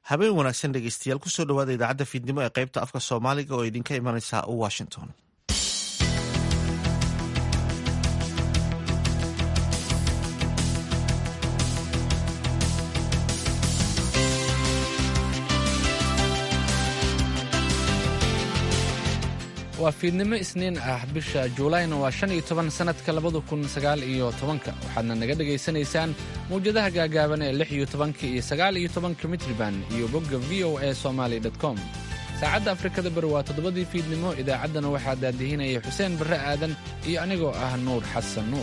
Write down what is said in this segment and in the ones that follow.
habeen wanaagsan dhegeystayaal kusoo dhawaada idaacadda fiidnimo ee qaybta afka soomaaliga oo idinka imanaysa washington waa fiidnimo isniin ah bisha juulayna waa shan iyo toban sannadka labada kun sagaal iyo tobanka waxaadna naga dhegaysanaysaan mawjadaha gaagaaban ee lix iyo tobanka iyo sagaal iyo tobanka mitriban iyo bogga v o a somaali com saacadda afrikada bari waa toddobadii fiidnimo idaacaddana waxaa daadihinaya xuseen barre aadan iyo anigoo ah nuur xasan nuur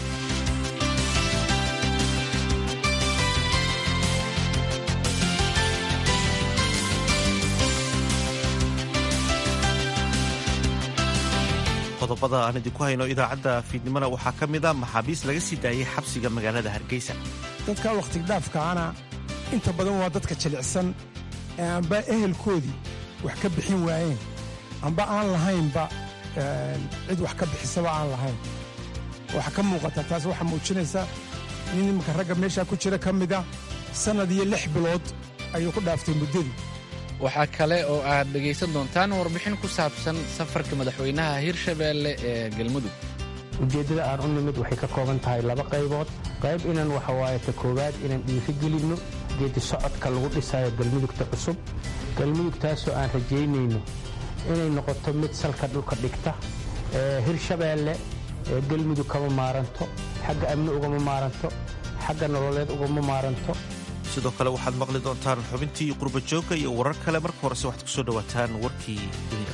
qodobada aan idinku hayno idaacadda fiidnimona waxaa ka mid a maxaabiis laga sii daayey xabsiga magaalada hargeysa dadka wakhtigdhaafkaana inta badan waa dadka jilicsan ee amba ehelkoodii wax ka bixin waayeen amba aan lahaynba cid wax ka bixisaba aan lahayn waxaa ka muuqata taas waxaa muujinaysa nin imanka ragga meeshaa ku jira ka mida sannad iyo lix bilood ayuu ku dhaaftay muddadii waxaa kale oo aad dhegaysan doontaan warbixin ku saabsan safarka madaxweynaha hirshabeelle ee galmudug ujeeddada aan u nimid waxay ka kooban tahay laba qaybood qayb inaan waxa waaye ta koowaad inaan dhiirigelinno geedi socodka lagu dhisayo galmudugta cusub galmudugtaasoo aan rajaynayno inay noqoto mid salka dhulka dhigta hirshabeelle galmudug kama maaranto xagga amni ugama maaranto xagga nololeed ugama maaranto sidoo kale waxaad maqli doontaan xubintii qurba joogga iyo warar kale marka horese waxaad ku soo dhowaataan warkii dunida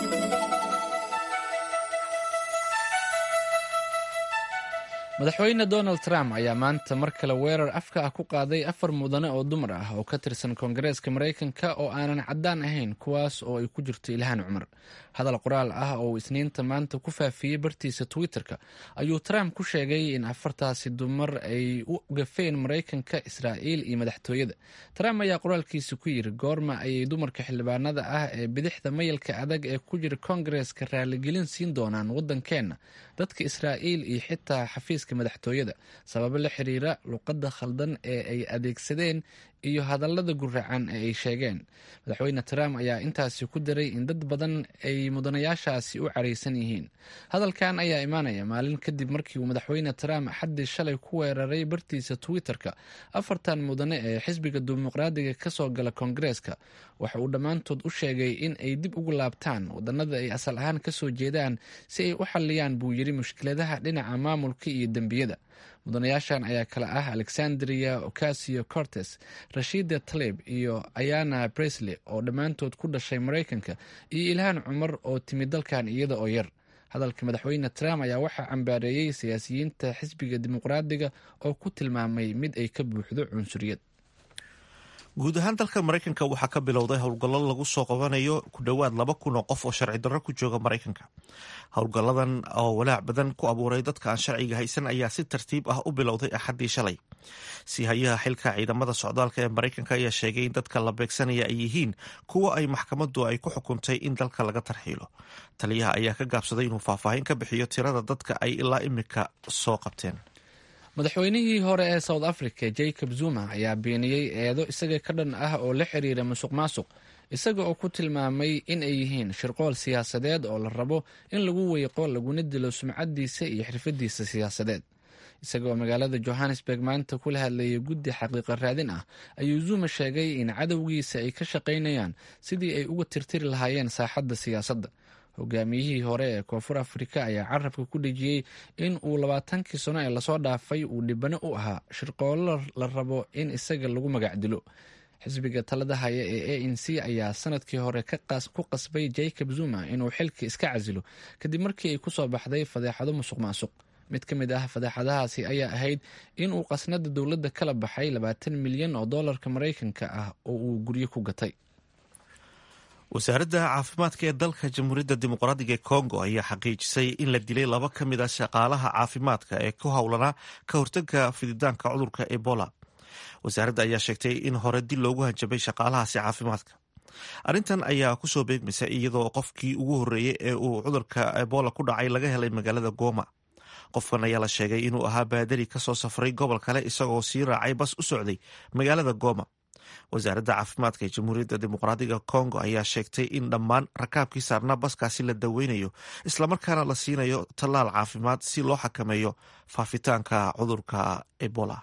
madaxweyne donald trump ayaa maanta mar kale weerar afka ah ku qaaday afar mudane oo dumar ah oo ka tirsan koongareeska maraykanka oo aanan caddaan ahayn kuwaas oo ay ku jirto ilhaan cumar hadal qoraal ah oo uu isniinta maanta ku faafiyey bartiisa twitter-ka ayuu trump ku sheegay in afartaasi dumar ay u gafeen maraykanka israa'iil iyo madaxtooyada trump ayaa qoraalkiisa ku yiri goorma ayay dumarka xildhibaanada ah ee bidixda mayalka adag ee ku jira koongareeska raaligelin siin doonaan waddankeenna dadka israa'iil iyo xitaa xafiiska madaxtooyada sababo la xiriira luqadda khaldan ee ay adeegsadeen iyo hadallada guracan ee ay sheegeen madaxweyne trump ayaa intaasi ku daray in dad badan ay mudanayaashaasi u caraysan yihiin hadalkan ayaa imaanaya maalin kadib markii uu madaxweyne trump xaddii shalay ku weeraray bartiisa twitter-ka afartan mudane ee xisbiga dimuqraadiga ka soo gala koongareeska waxa uu dhammaantood u sheegay in ay dib ugu laabtaan wadannada ay asal ahaan ka soo jeedaan si ay u xalliyaan buu yiri mushkiladaha dhinaca maamulka iyo dembiyada mudanayaashan ayaa kale ah alexandria ocasio cortes rashida talib iyo ayana bresley oo dhammaantood ku dhashay maraykanka iyo ilhaan cumar oo timid dalkan iyada oo yar hadalka madaxweyne trump ayaa waxaa cambaareeyey siyaasiyiinta xisbiga dimuqraadiga oo ku tilmaamay mid ay ka buuxdo cunsuriyad guud ahaan dalka maraykanka waxaa ka bilowday howlgallo lagu soo qabanayo ku dhowaad laba kun oo qof oo sharci darro ku jooga maraykanka howlgalladan oo walaac badan ku abuuray dadka aan sharciga haysan ayaa si tartiib ah u bilowday axaddii shalay si hayaha xilka ciidamada socdaalka ee maraykanka ayaa sheegay in dadka la beegsanaya ay yihiin kuwa ay maxkamaddu ay ku xukuntay in dalka laga tarxiilo taliyaha ayaa ka gaabsaday inuu faahfaahin ka bixiyo tirada dadka ay ilaa imika soo qabteen madaxweynihii hore ee south africa jacob zuma ayaa beeniyey eedo isaga ka dhan ah oo la xiriira musuq maasuq isaga oo ku tilmaamay in ay yihiin shirqool siyaasadeed oo la rabo in lagu weyqo laguna dilo sumcadiisa iyo xirfadiisa siyaasadeed isaga oo magaalada johannesburg maanta kula hadlayay guddi xaqiiqa raadin ah ayuu zuma sheegay in cadowgiisa ay ka shaqaynayaan sidii ay uga tirtiri lahaayeen saaxadda siyaasadda hogaamiyihii hore ee koonfur afrika ayaa carabka ku dhejiyey in uu labaatankii sano ee lasoo dhaafay uu dhibano u ahaa shirqoollo la rabo in isaga lagu magac dilo xisbiga talada haya ee a n c ayaa sanadkii hore ku qasbay jacob zuma inuu xilka iska casilo kadib markii ay kusoo baxday fadeexado musuq maasuq mid ka mid ah fadeexadahaasi ayaa ahayd in uu qasnada dowladda kala baxay labaatan milyan oo doolarka maraykanka ah oo uu guryo ku gatay wasaaradda caafimaadka ee dalka jamhuuriyadda dimuqraadiga ee kongo ayaa xaqiijisay in la dilay laba ka mid a shaqaalaha caafimaadka ee ku howlanaa ka hortagga fididaanka cudurka ebola wasaaradda ayaa sheegtay in hore dil loogu hanjabay shaqaalahaasi caafimaadka arrintan ayaa kusoo beegmaysa iyadoo qofkii ugu horreeyey ee uu cudurka ebola ku dhacay laga helay magaalada goma qofkan ayaa la sheegay inuu ahaa baadari kasoo safray gobol kale isagoo sii raacay bas u socday magaalada goma wasaaradda caafimaadka ee jamhuuriyadda dimuqraadiga congo ayaa sheegtay in dhammaan rakaabkii saarnaa baskaasi la daweynayo islamarkaana la siinayo tallaal caafimaad si loo xakameeyo faafitaanka cudurka ebola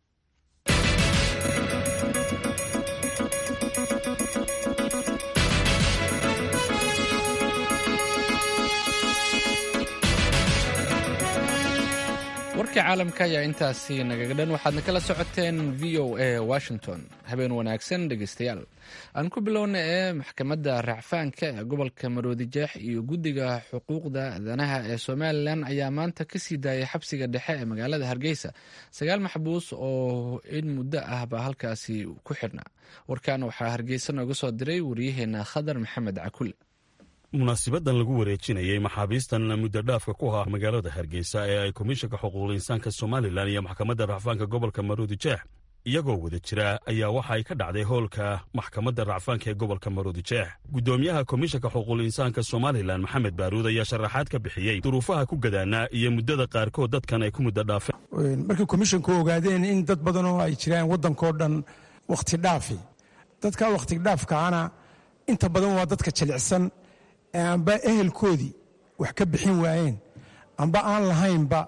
warkii caalamka ayaa intaasi nagaga dhan waxaadna kala socoteen v o a washington habeen wanaagsan dhegeystayaal aan ku bilowna ee maxkamadda racfaanka ee gobolka maroodijeex iyo guddiga xuquuqda aadanaha ee somalilan ayaa maanta ka sii daayay xabsiga dhexe ee magaalada hargeysa sagaal maxbuus oo in muddo ah baa halkaasi ku xidhnaa warkan waxaa hargeysa nooga soo diray waryaheena khadar maxamed cakule munaasibadan lagu wareejinayey maxaabiistan muddo dhaafka ku haa magaalada hargeysa ee ay komishanka xuquuqul insaanka somalilan iyo maxkamadda racfaanka gobolka maroodijeex iyagoo wada jira ayaa waxa ay ka dhacday hoolka maxkamadda racfaanka ee gobolka maroodijeex guddoomiyaha komishanka xuquuqul insaanka somalilan maxamed baaruud ayaa sharaxaad ka bixiyey duruufaha ku gadaanaa iyo muddada qaarkood dadkan ay ku muddo dhaafeen markii komishanku ogaadeen in dad badan oo ay jiraan waddankao dhan wakhti dhaafi dadka wakhti dhaafkaana inta badan waa dadka jilicsan amba ehelkoodii wax ka bixin waayeen amba aan lahaynba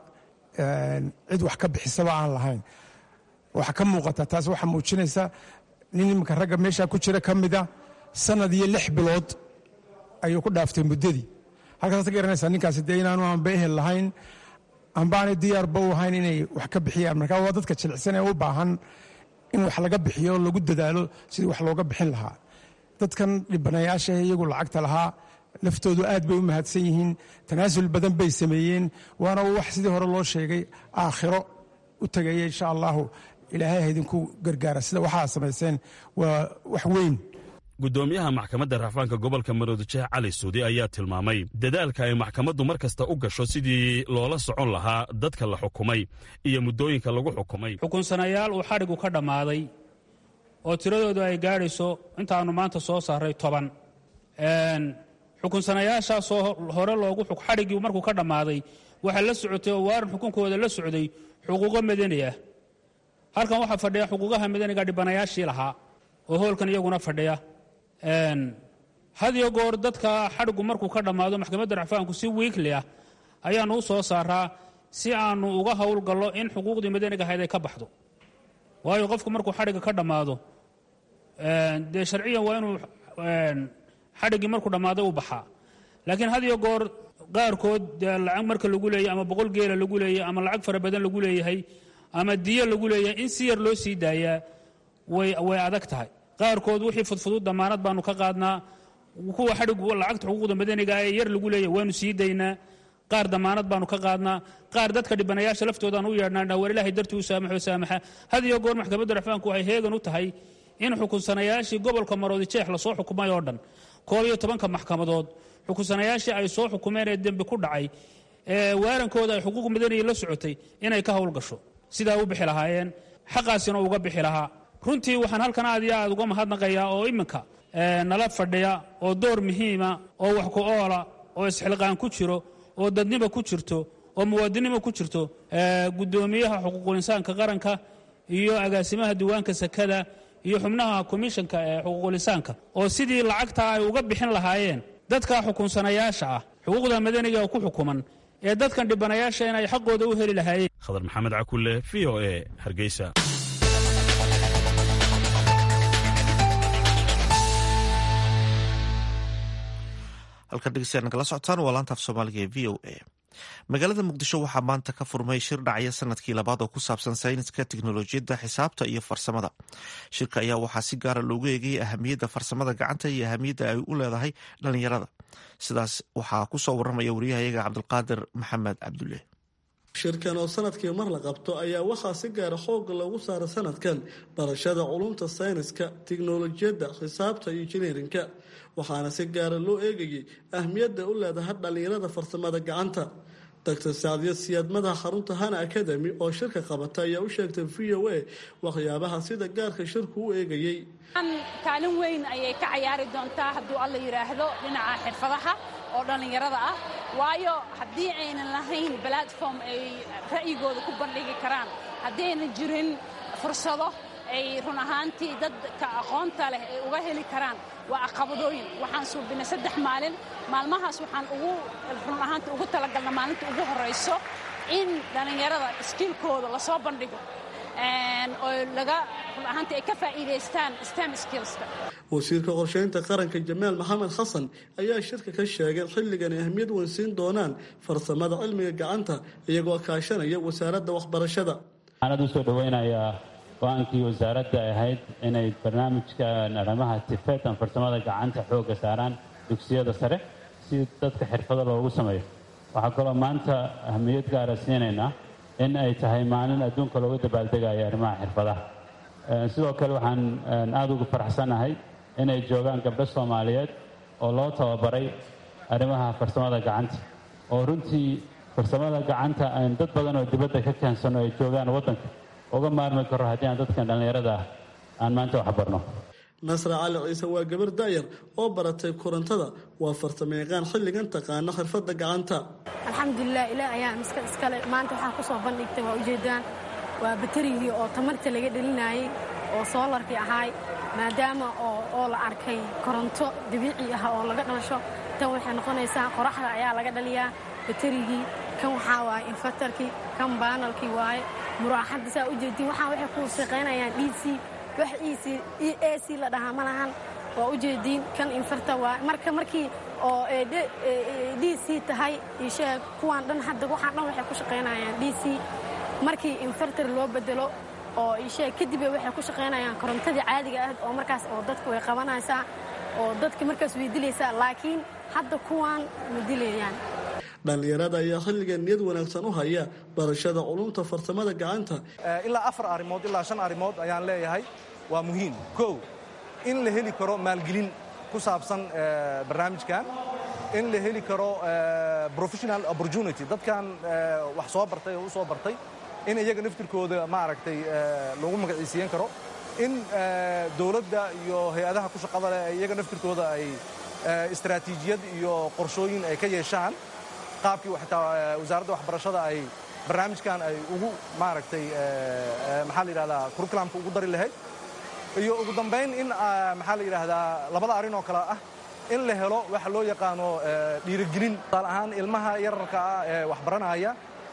cid wax ka bixisaba aan lahayn waxaa ka muuqata taas waxaa muujinaysa nin iminka ragga meeshaa ku jira ka mida sanad iyo lix bilood ayuu ku dhaaftay muddadii halkaas ka garanaysaa ninkaasi dee inaanu amba ehel lahayn amba aanay diyaarba u ahayn inay wax ka bixiyaan marka waa dadka jilicsan ee u baahan in wax laga bixiyo lagu dadaalo sidii wax looga bixin lahaa dadkan dhibanayaasha iyagu lacagta lahaa laftoodu aad bay u mahadsan yihiin tanaasul badan bay sameeyeen waana wax sidii hore loo sheegay aakhiro u tegaya insha allahu ilaahay ha idinku gargaara sida waxaa samayseen waa wax weyn guddoomiyaha maxkamadda racfaanka gobolka maroodijeex cali suudi ayaa tilmaamay dadaalka ay maxkamaddu mar kasta u gasho sidii loola socon lahaa dadka la xukumay iyo muddooyinka lagu xukumay xukunsanayaal uu xadhigu ka dhammaaday oo tiradoodu ay gaadhayso intaannu maanta soo saaray toban xukunsanayaashaasoo hore loogu xadhiggii markuu ka dhammaaday waxaa la socotay oo waaran xukunkooda la socday xuquuqo madani ah halkan waxaa fadhiya xuquuqaha madaniga dhibanayaashii lahaa oo hoolkan iyaguna fadhiya hadiyo goor dadka xadhigu markuu ka dhammaado maxkamadda racfaanku si wiikli ah ayaannu u soo saaraa si aannu uga howlgallo in xuquuqdii madaniga ahayd ay ka baxdo waayo qofku markuu xadhigga ka dhammaado dee sharciyan waa inuu xadhiggii markuu dhammaaday u baxaa laakiin had iyo goor qaarkood dee lacag marka lagu leeyahy ama boqol geela lagu leeyahy ama lacag fara badan lagu leeyahay ama diyo lagu leeyahay in si yar loo sii daayaa way adag tahay qaarkood wixii fudfudud damaanad baanu ka qaadnaa kuwa xadhigu lacagta xuquuqda madaniga ee yar lagu leeyahay waanu sii daynaa qaar damaanad baanu ka qaadnaa qaar dadka dhibanayaasha laftoodaanu u yeedhnaa war ilaahay dartii u saamaxo saamaxa had iyo goor maxkamadda racfaanku waxay heegan u tahay in xukunsanayaashii gobolka maroodijeex lasoo xukumay oo dhan koob iyo tobanka maxkamadood xukunsanayaashii ay soo xukumeen ee dembi ku dhacay ee waarankooda ay xuquuq madaniya la socotay inay ka howlgasho sidaa u bixi lahaayeen xaqaasina uga bixi lahaa runtii waxaan halkan aad iyo aad uga mahadnaqayaa oo iminka nala fadhiya oo door muhiima oo wax ku oola oo isxilqaan ku jiro oo dadnimo ku jirto oo muwaadinimo ku jirto guddoomiyaha xuquuqulinsaanka qaranka iyo agaasimaha diiwaanka sakada iyo xubnaha komishanka ee xuquuqulinsaanka oo sidii lacagta ay uga bixin lahaayeen dadka xukunsanayaasha ah xuquuqda madaniga ku xukuman ee dadkan dhibanayaasha inay xaqooda u heli lahaayeen khadar maxamed cakulle v o e hargeysa halkan dhegeystayaal nagala socotaan waa laanta af soomaaliga ee v o a magaalada muqdisho waxaa maanta ka furmay shir dhacya sanadkii labaad oo ku saabsan sayniska teknolojiyadda xisaabta iyo farsamada shirka ayaa waxaa si gaara loogu eegayay ahamiyadda farsamada gacanta iyo ahamiyadda ay u leedahay dhalinyarada sidaas waxaa kusoo waramaya wariyahayaga cabdulqaadir maxamed cabdulle shirkan oo sanadkii mar la qabto ayaa waxaa si gaara xooga loogu saara sanadkan barashada culumta sayniska tiknolojiyadda xisaabta iyo injineerinka waxaana si gaara loo eegayay ahmiyadda u leedahay dhallinyarada farsamada gacanta doctor saacdiya siyaad madaxa xarunta hana academy oo shirka qabata ayaa u sheegtay v o a waxyaabaha sida gaarka shirku u eegayey kaalin weyn ayay ka cayaari doontaa hadduu alla yidhaahdo dhinaca xirfadaha oo dhallinyarada ah waayo haddii aynan lahayn platform ay ra'yigooda ku bandhigi karaan haddii aynan jirin fursado ay run ahaantii dadka aqoonta leh ay uga heli karaan waa caqabadooyin waxaan suubinay saddex maalin maalmahaas waxaan ugu run ahaantii ugu talagalna maalinta ugu horrayso in dhallinyarada iskiilkooda lasoo bandhigo oo laga run ahaantii ay ka faa'iidaystaan stem skillska wasiirka qorsheynta qaranka jamaal maxamed xasan ayaa shirka ka sheegay xilligan ay ahmiyad weyn siin doonaan farsamada cilmiga gacanta iyagoo kaashanaya wasaaradda waxbarashada waxaan usoo dhoweynayaa go-aankii wasaaradda ay ahayd inay barnaamijkan arrimaha tifetan farsamada gacanta xoogga saaraan dugsiyada sare si dadka xirfado loogu sameeyo waxaa kaloo maanta ahmiyad gaara siinaynaa in ay tahay maalin adduunka looga dabaaldegayo arrimaha xirfadaha sidoo kale waxaan aada ugu faraxsanahay inay joogaan gabdho soomaaliyeed oo loo tababaray arrimaha farsamada gacanta oo runtii farsamada gacanta aan dad badan oo dibadda ka keensano ay joogaan waddanka uga maarmi karo haddii aan dadkan dhallinyarada ah aan maanta waxbarno nasra cali ciise waa gabar daayar oo baratay korontada waa farsamayaqaan xilligan taqaana xirfadda gacanta alxamdulilah ilaah ayaa miska iskale maanta waxaa ku soo bandhigtay waa ujeedaan waa batarigii oo tamarta laga dhelinayay oo soolarkii ahaay maadaama oo la arkay koronto dabiici ah oo laga dhalasho tan waxay noqonaysaa qoraxda ayaa laga dhaliyaa batarigii kan waxaa waaye infatarkii kan baanalkii waaye muraaxadda saa ujeedin waxaa waxay ku shaqaynayaan d c wax e a c la dhahaa ma lahan waa ujeediin kan infarta waaye marka markii oo d c tahay isheeg kuwaan dhan hadda waxaan dhan waxay ku shaqaynayaan d c markii infartar loo bedelo oo isheeg kadib waxay ku shaqaynayaan korontadii caadiga ah oo markaas oo dadka way qabanaysaa oo dadka markaas way dilaysaa laakiin hadda kuwaan ma dilayaan dhallinyarada ayaa xilligan niyad wanaagsan u haya barashada culumta farsamada gacanta ilaa afar arrimood ilaa shan arrimood ayaan leeyahay waa muhiim kow in la heli karo maalgelin ku saabsan barnaamijkan in la heli karo professional opportunity dadkan wax soo bartay oo u soo bartay in iyaga naftirkooda maaragtay lagu magaciisiiyan karo in dowladda iyo hay-adaha ku shaqada leh iyaga naftirkooda ay istaraatiijiyad iyo qorshooyin ay ka yeeshaan qaabkii xitaa wasaaradda waxbarashada ay barnaamijkan ay ugu maaragtay maxaa la yidhahdaa curriculamka ugu dari lahayd iyo ugu dambayn in maxaa la yidhaahdaa labada arrin oo kale ah in la helo waxa loo yaqaano dhiirigelin tusaale ahaan ilmaha yararka ah ee waxbaranaya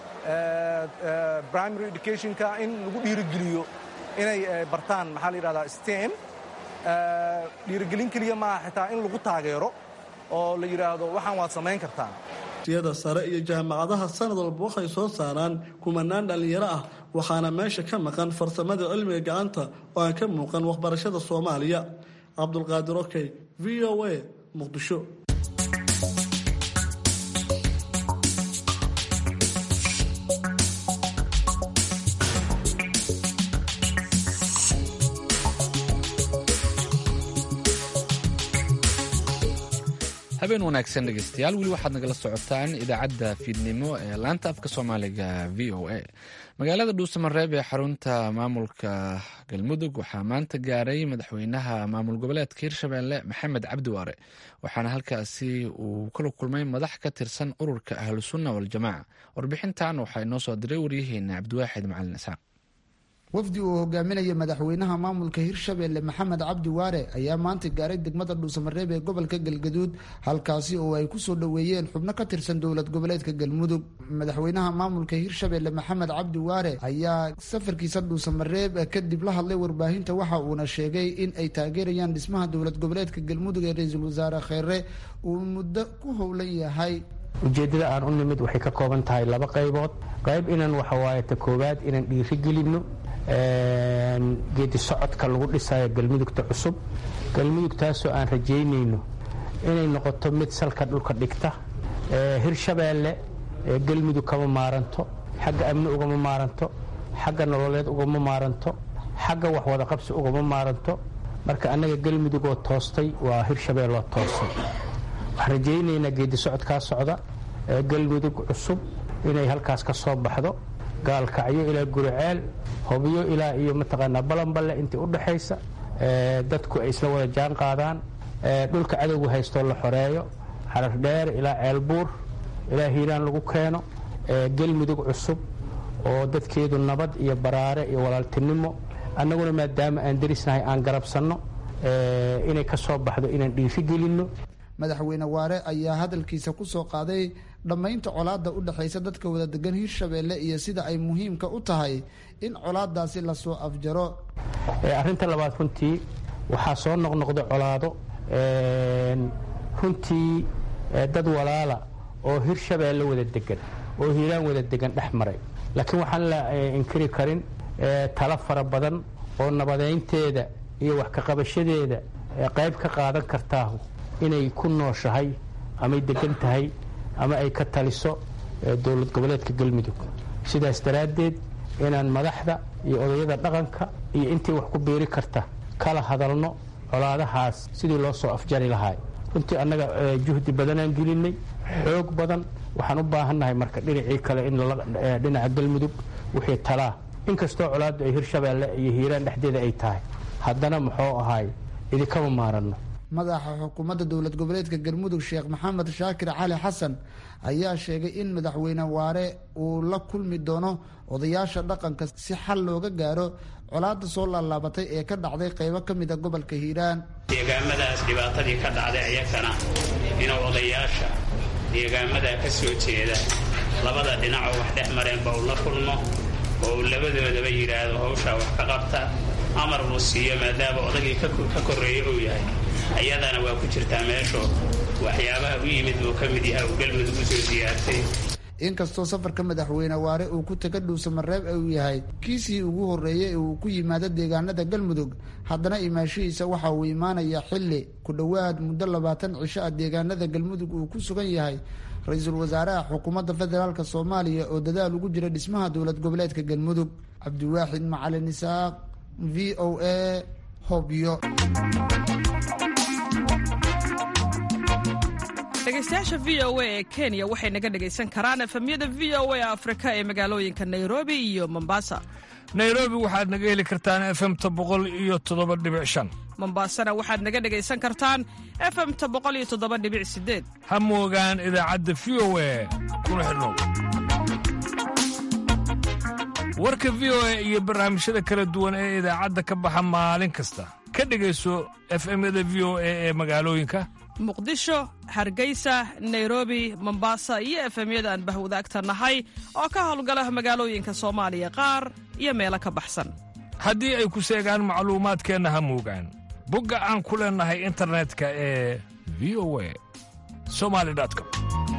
primary educationka in lagu dhiirigeliyo inay bartaan maxaa la yidhahdaa stem dhiirigelin keliya maaha xitaa in lagu taageero oo la yidhaahdo waxaan waad samayn kartaan yada sare iyo jaamacadaha sanad walba waxay soo saaraan kumanaan dhallinyaro ah waxaana meesha ka maqan farsamada cilmiga gacanta oo aan ka muuqan waxbarashada soomaaliya cabdulqaadir okey v o a muqdisho habeen wanaagsan dhegeystayaal weli waxaad nagala socotaan idaacadda fiidnimo ee laanta afka soomaaliga v o a magaalada dhuusamareeb ee xarunta maamulka galmudug waxaa maanta gaaray madaxweynaha maamul goboleedka hirshabelle maxamed cabdiwaare waxaana halkaasi uu kala kulmay madax ka tirsan ururka ahlusunna waljamaaca warbixintan waxaa inoo soo diray waryaheena cabdiwaaxid macalin isxaaq wafdi uu hogaaminaya madaxweynaha maamulka hirshabelle maxamed cabdi waare ayaa maanta gaaray degmada dhuusamareeb ee gobolka galgaduud halkaasi oo ay kusoo dhoweeyeen xubno ka tirsan dowlad goboleedka galmudug madaxweynaha maamulka hirshabelle maxamed cabdi waare ayaa safarkiisa dhuusamareeb kadib la hadlay warbaahinta waxa uuna sheegay in ay taageerayaan dhismaha dowlad goboleedka galmudug ee ra-iisul wasaare kheere uu muddo ku howlan yahay ujeeddada aan u nimid waxay ka kooban tahay laba qaybood qayb inaan waxawaaye ta koowaad inaan dhiiri gelinno geedi socodka lagu dhisayo galmudugta cusub galmudugtaasoo aan rajaynayno inay noqoto mid salka dhulka dhigta hirshabeelle galmudug kama maaranto xagga amni ugama maaranto xagga nololeed ugama maaranto xagga waxwada qabsi ugama maaranto marka annaga galmudugoo toostay waa hirshabeelloo toostay waxaan rajaynaynaa geedi socodkaa socda galmudug cusub inay halkaas ka soo baxdo gaalkacyo ilaa guriceel hobyo ilaa iyo mataqaanaa balanballe intii u dhaxaysa dadku ay isla wada jaan qaadaan dhulka cadowgu haystoo la xoreeyo xarar dheer ilaa ceelbuur ilaa hiiraan lagu keeno galmudug cusub oo dadkeedu nabad iyo baraare iyo walaaltinimo annaguna maadaama aan derisnahay aan garabsanno inay ka soo baxdo inaan dhiifi gelinno madaxweyne waare ayaa hadalkiisa ku soo qaaday dhammaynta colaadda u dhexaysa dadka wada degan hirshabeelle iyo sida ay muhiimka u tahay in colaaddaasi lasoo afjaro arrinta labaad runtii waxaa soo noqnoqda colaado runtii dad walaala oo hirshabeelle wada degan oo hiiraan wada degan dhex maray laakiin waxaan la inkiri karin talo fara badan oo nabadeynteeda iyo wax kaqabashadeeda qayb ka qaadan kartaahu inay ku nooshahay amay degan tahay ama ay ka taliso dowlad goboleedka galmudug sidaas daraaddeed inaan madaxda iyo odayada dhaqanka iyo intii wax ku biiri karta kala hadalno colaadahaas sidii loo soo afjari lahaay runtii annaga juhdi badanaan gelinay xoog badan waxaan u baahannahay marka dhinacii kale in dhinaca galmudug wixii talaa inkastoo colaaddu ay hirshabeelle iyo hiiraan dhexdeeda ay tahay haddana muxuu ahaay idinkama maaranno madaxa xukuumadda dowlad goboleedka galmudug sheekh maxamed shaakir cali xasan ayaa sheegay in madaxweyne waare uu la kulmi doono odayaasha dhaqanka si xal looga gaaro colaadda soo laalaabatay ee ka dhacday qaybo ka mida gobolka hiiraan deegaamadaas dhibaatadii ka dhacday ayakana inuu odayaasha deegaamadaa ka soo jeeda labada dhinacoo wax dhex mareenba uu la kulmo oo uu labadoodaba yidhaahdo hawshaa wax ka qabta amar uu siiyo maadaama odagii ka korreeya uu yahay ayadana waa ku jirtaa meeshu waxyaabaha u yimid buu ka mid yahay uu galmudug u soo diyaartay inkastoo safarka madaxweyne waare uu ku taga dhuusamareeb uu yahay kiisii ugu horreeyey ee uu ku yimaado deegaanada galmudug haddana imaashihiisa waxa uu imaanayaa xilli ku dhowaad muddo labaatan cisho ah deegaanada galmudug uu ku sugan yahay ra-iisul wasaaraha xukuumadda federaalk soomaaliya oo dadaal ugu jira dhismaha dowlad goboleedka galmudug cabdiwaaxid macalin isaaq v o a hobyo dhegeystayaasha v o a ee kenya waxay naga dhegaysan karaan efemyada v o a afrika ee magaalooyinka nairobi iyo mombasa nairobi waxaad naga heli kartaan efemta boqol iyo toddoba dhibic shan mombasana waxaad naga dhegaysan kartaan efemta boqol iyo toddoba dhibic sideed ha moogaan idaacadda v o a kuna xidhnow warka v o a iyo barnaamijyada kala duwan ee idaacadda ka baxa maalin kasta ka dhegayso efemyada v o a ee magaalooyinka muqdisho hargeysa nairobi mombasa iyo efemyada aan bahwadaagta nahay oo ka howlgala magaalooyinka soomaaliya qaar iyo meelo ka baxsan haddii ay ku seegaan macluumaadkeenna ha moogaan bogga aan ku leennahay internetka ee v o a somali com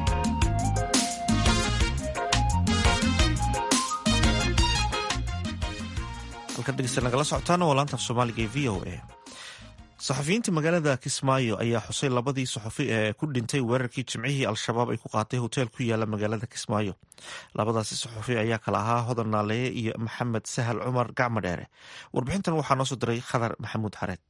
halkan dhegeysta nagala socotaana waa laanta af soomaaliga ee v o a saxafiyiinta magaalada kismaayo ayaa xusay labadii saxafi ee ku dhintay weerarkii jimcihii al-shabaab ay ku qaatay hoteel ku yaala magaalada kismaayo labadaasi saxafi ayaa kala ahaa hodan naaleeye iyo maxamed sahal cumar gacmo dheere warbixintan waxaa noo soo diray khadar maxamuud xareed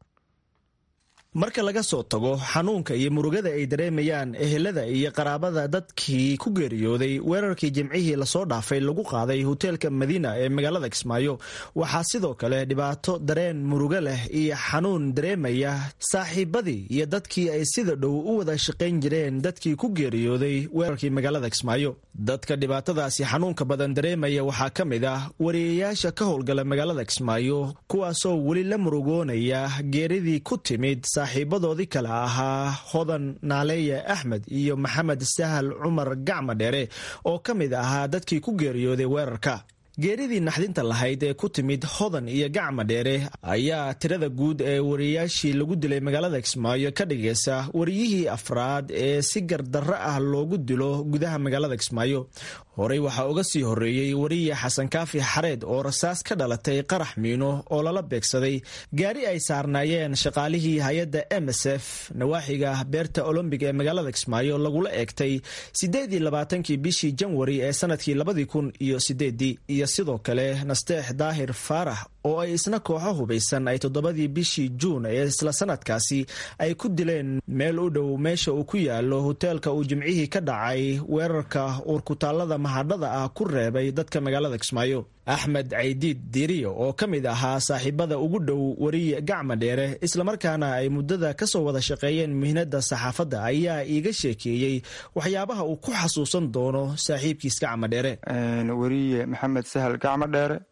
marka laga soo tago xanuunka iyo murugada ay dareemayaan ehelada iyo qaraabada dadkii ku geeriyooday weerarkii jimcihii lasoo dhaafay lagu qaaday hoteelka madiina ee magaalada kismaayo waxaa sidoo kale dhibaato dareen murugo leh iyo xanuun dareemaya saaxiibadii iyo dadkii ay sida dhow u wada shaqayn jireen dadkii ku geeriyooday weerarkii magaalada kismaayo dadka dhibaatadaasi xanuunka badan dareemaya waxaa ka mid ah wariyayaasha ka howlgala magaalada kismaayo kuwaasoo weli la murugoonaya geeridii ku timid saaxiibadoodii kale ahaa hodan naaleeye axmed iyo maxamed sahal cumar gacma dheere oo ka mid ahaa dadkii ku geeriyooday weerarka geeridii naxdinta lahayd ee ku timid hodan iyo gacma dheere ayaa tirada guud ee wariyayaashii lagu dilay magaalada kismaayo ka dhigaysa wariyihii afraad ee si gardarro ah loogu dilo gudaha magaalada kismaayo horey waxaa uga sii horreeyey wariye xasan kaafi xareed oo rasaas ka dhalatay qarax miino oo lala beegsaday gaari ay saarnaayeen shaqaalihii hay-adda m s f nawaaxiga beerta olombic ee magaalada kismaayo lagula eegtay siddeedii labaatankii bishii janwari ee sanadkii labadii kun iyo sideedii iyo sidoo kale nasteex daahir faarax oo ay isna kooxo hubaysan ay toddobadii bishii juun ee isla sanadkaasi ay ku dileen meel u dhow meesha uu ku yaalo hoteelka uu jimcihii ka dhacay weerarka uurkutaallada mahadhada ah ku reebay dadka magaalada kismaayo axmed caydiid diiriyo oo ka mid ahaa saaxiibada ugu dhow wariye gacma dheere islamarkaana ay muddada ka soo wada shaqeeyeen mihnada saxaafadda ayaa iiga sheekeeyey waxyaabaha uu ku xasuusan doono saaxiibkiis gacma dheere wariye maxamed sahal gacmo dheere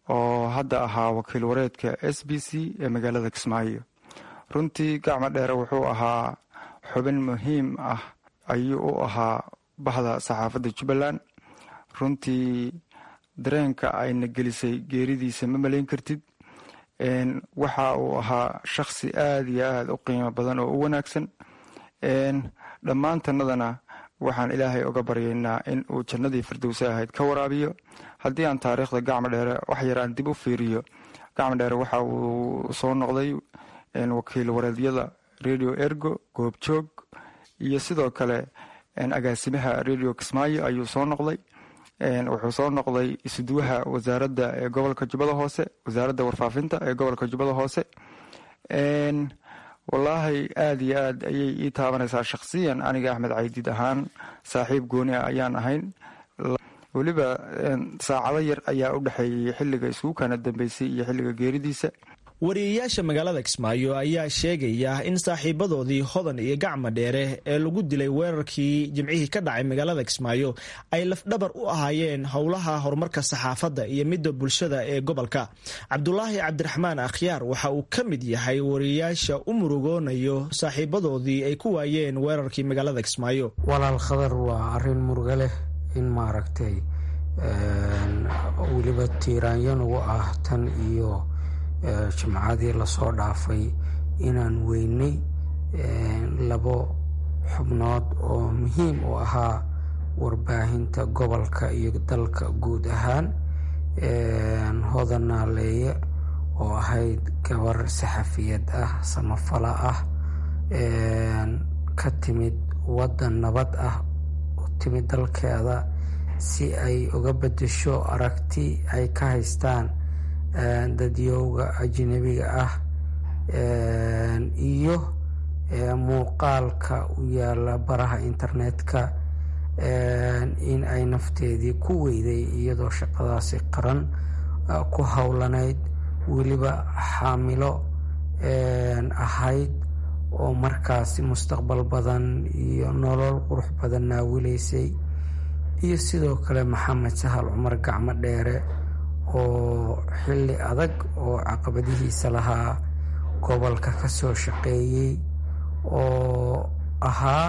oo hadda ahaa wakiil wareedka s b c ee magaalada kismaayo runtii gacmo dheere wuxuu ahaa xubin muhiim ah ayuu u ahaa bahda saxaafadda jubbaland runtii dareenka ayna gelisay geeridiisa ma malayn kartid waxa uu ahaa shakhsi aada iyo aada u qiimo badan oo u wanaagsan dhammaantanadana waxaan ilaahay oga baryaynaa in uu jannadii firdowse ahayd ka waraabiyo haddii aan taariikhda gacmo dheere wax yar aan dib u fiiriyo gacmo dheere waxa uu soo noqday wakiil wareedyada radio ergo goobjoog iyo sidoo kale agaasimaha radio kismaayo ayuu soo noqday wuxuu soo noqday isuduwaha wasaaradda ee gobolka jubbada hoose wasaaradda warfaafinta ee gobolka jubbada hoose wallaahi aada iyo aad ayay ii taabanaysaa shakhsiyan aniga axmed caydiid ahaan saaxiib gooni ah ayaan ahayn weliba saacado yar ayaa u dhexeeyey xilliga iskugu kana dambeysay iyo xilliga geeridiisa wariyayaasha magaalada kismaayo ayaa sheegaya in saaxiibadoodii hodan iyo gacma dheere ee lagu dilay weerarkii jimcihii ka dhacay magaalada kismaayo ay lafdhabar u ahaayeen howlaha horumarka saxaafadda iyo midda bulshada ee gobolka cabdulaahi cabdiraxmaan akhyaar waxa uu ka mid yahay wariyayaasha u murugoonayo saaxiibadoodii ay ku waayeen weerarkii magaalada kismaayo walaal khadar waa arin muruga leh in maaragtay weliba tiiraanyanugu ah tan iyo jimcadii lasoo dhaafay inaan weynay labo xubnood oo muhiim u ahaa warbaahinta gobolka iyo dalka guud ahaan hodan naaleeye oo ahayd gabar saxafiyad ah samafala ah ka timid waddan nabad ah u timid dalkeeda si ay uga bedesho aragti ay ka haystaan dadyowga ajnabiga ah iyo muuqaalka u yaala baraha internetka in ay nafteedii ku weyday iyadoo shaqadaasi qaran ku howlanayd weliba xaamilo ahayd oo markaasi mustaqbal badan iyo nolol qurux badan naawilaysay iyo sidoo kale maxamed sahal cumar gacmo dheere oo xilli adag oo caqabadihiisa lahaa gobolka ka soo shaqeeyey oo ahaa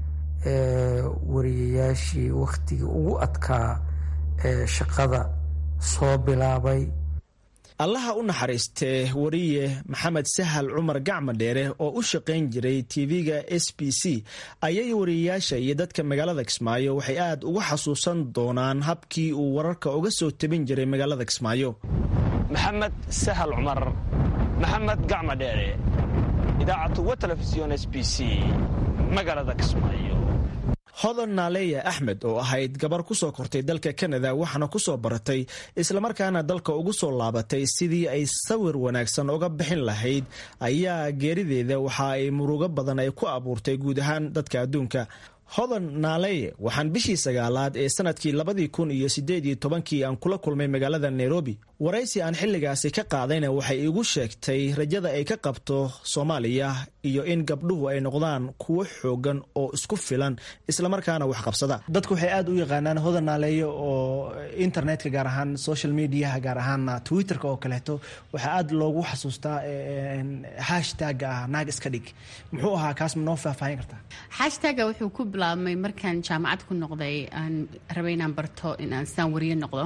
wariyayaashii wakhtigii ugu adkaa ee shaqada soo bilaabay allaha u naxariistee wariye maxamed sahal cumar gacma dheere oo u shaqayn jiray tv-ga s b c ayay wariyayaasha iyo dadka magaalada kismaayo waxay aad uga xasuusan doonaan habkii uu wararka uga soo tabin jiray magaalada kismaayo maxamed sahal cumar maxamed gacma dheere idaacatu wa telefisyon s b c magaalada kismaayo hodan naaleya axmed oo ahayd gabar ku soo kortay dalka kanada waxaana ku soo baratay islamarkaana dalka ugu soo laabatay sidii ay sawir wanaagsan uga bixin lahayd ayaa geerideeda waxa ay murugo badan ay ku abuurtay guud ahaan dadka adduunka hodan naaleye waxaan bishii sagaalaad ee sanadkii labadii kun iyo sideed iyo tobankii aan kula kulmay magaalada nairobi waraysi aan xilligaasi ka qaadayna waxay igu sheegtay rajada ay ka qabto soomaaliya iyo in gabdhuhu ay noqdaan kuwo xoogan oo isku filan islamarkaana waxqabsada dadku waxay aad u yaqaanaan hodan naaleeye oo internetka gaar ahaan social mediaha gaar ahaan twitterka oo kaleeto waxaa aad loogu xasuustaa hashtaga ah naag iska dhig muxuu ahaa kaas ma noo faahfaahin kartaa hashtaga wuxuu ku bilaabmay markaan jaamacad ku noqday aan rabay inaan barto inaan sidaan wariye noqdo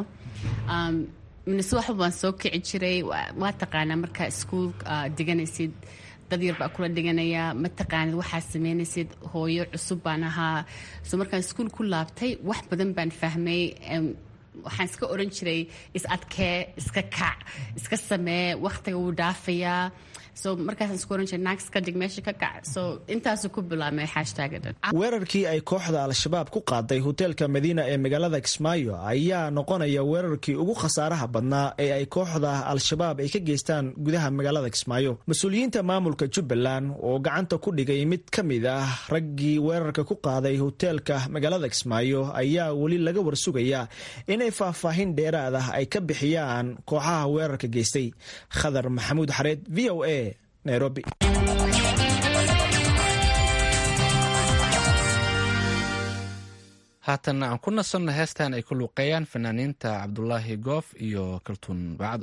minase waxba baan soo kici jiray waa taqaanaa markaa iskuul diganaysid dad yar baa kula dhiganaya ma taqaanid waxaa sameynaysid hooyo cusub baan ahaa so markaan iskuul ku laabtay wax badan baan fahmay waxaan iska oran jiray is adkee iska kac iska samee wakhtiga wuu dhaafayaa so markaasaan isku oran jiray naag iska dhig meesha ka kac so intaasuu ku bilaabmay hashtagga dhan weerarkii ay kooxda al-shabaab ku qaaday hoteelka madiina ee magaalada kismaayo ayaa noqonaya weerarkii ugu khasaaraha badnaa ee ay kooxda al-shabaab ay ka geystaan gudaha magaalada kismaayo mas-uuliyiinta maamulka jubbaland oo gacanta ku dhigay mid ka mid ah raggii weerarka ku qaaday hoteelka magaalada kismaayo ayaa weli laga warsugayaa inay faahfaahin dheeraad ah ay ka bixiyaan kooxaha weerarka geystay khadar maxamuud xareed v o a nairobi haatanna aan ku nasanno heestan ay ku luuqeeyaan fanaaniinta cabdulaahi goof iyo kaltuun bacdo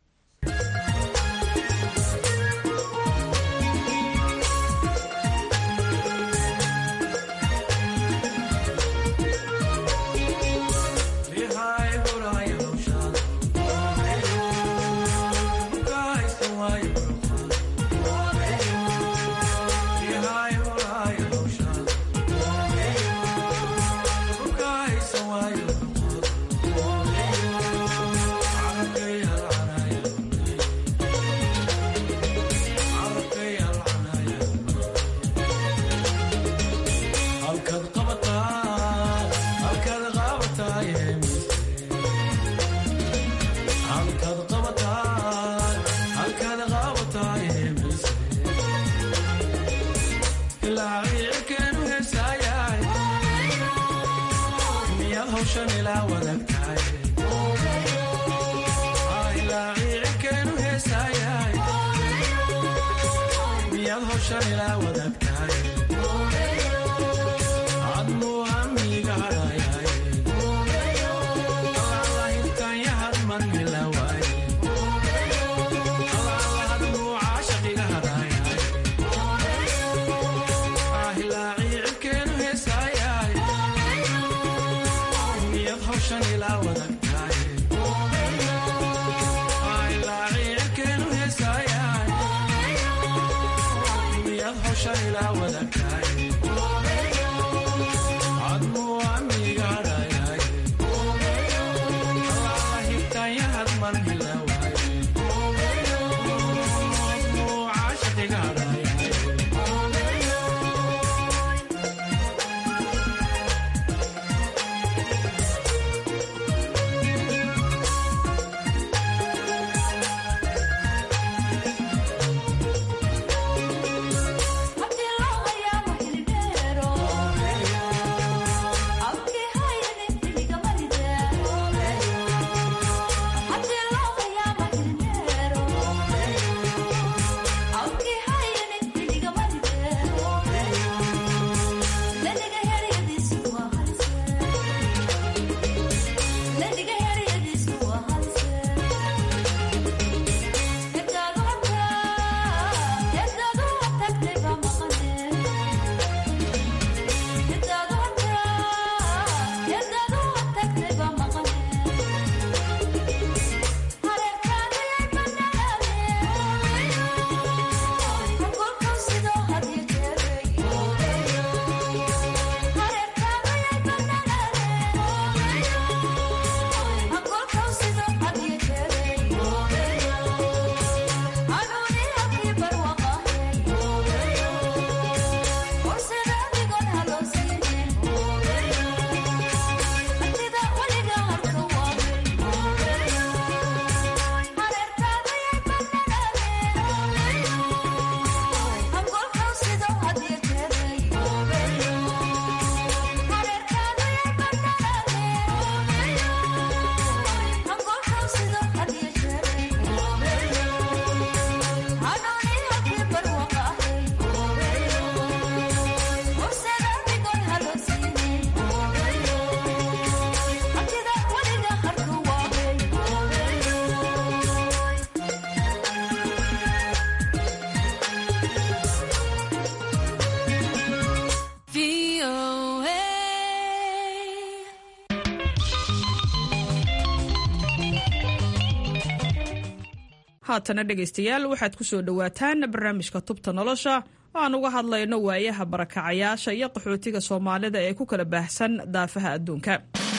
haatana dhegaystayaal waxaad ku soo dhowaataan barnaamijka tubta nolosha oo aan uga hadlayno waayaha barakacayaasha iyo qaxootiga soomaalida ee ku kala baahsan daafaha adduunka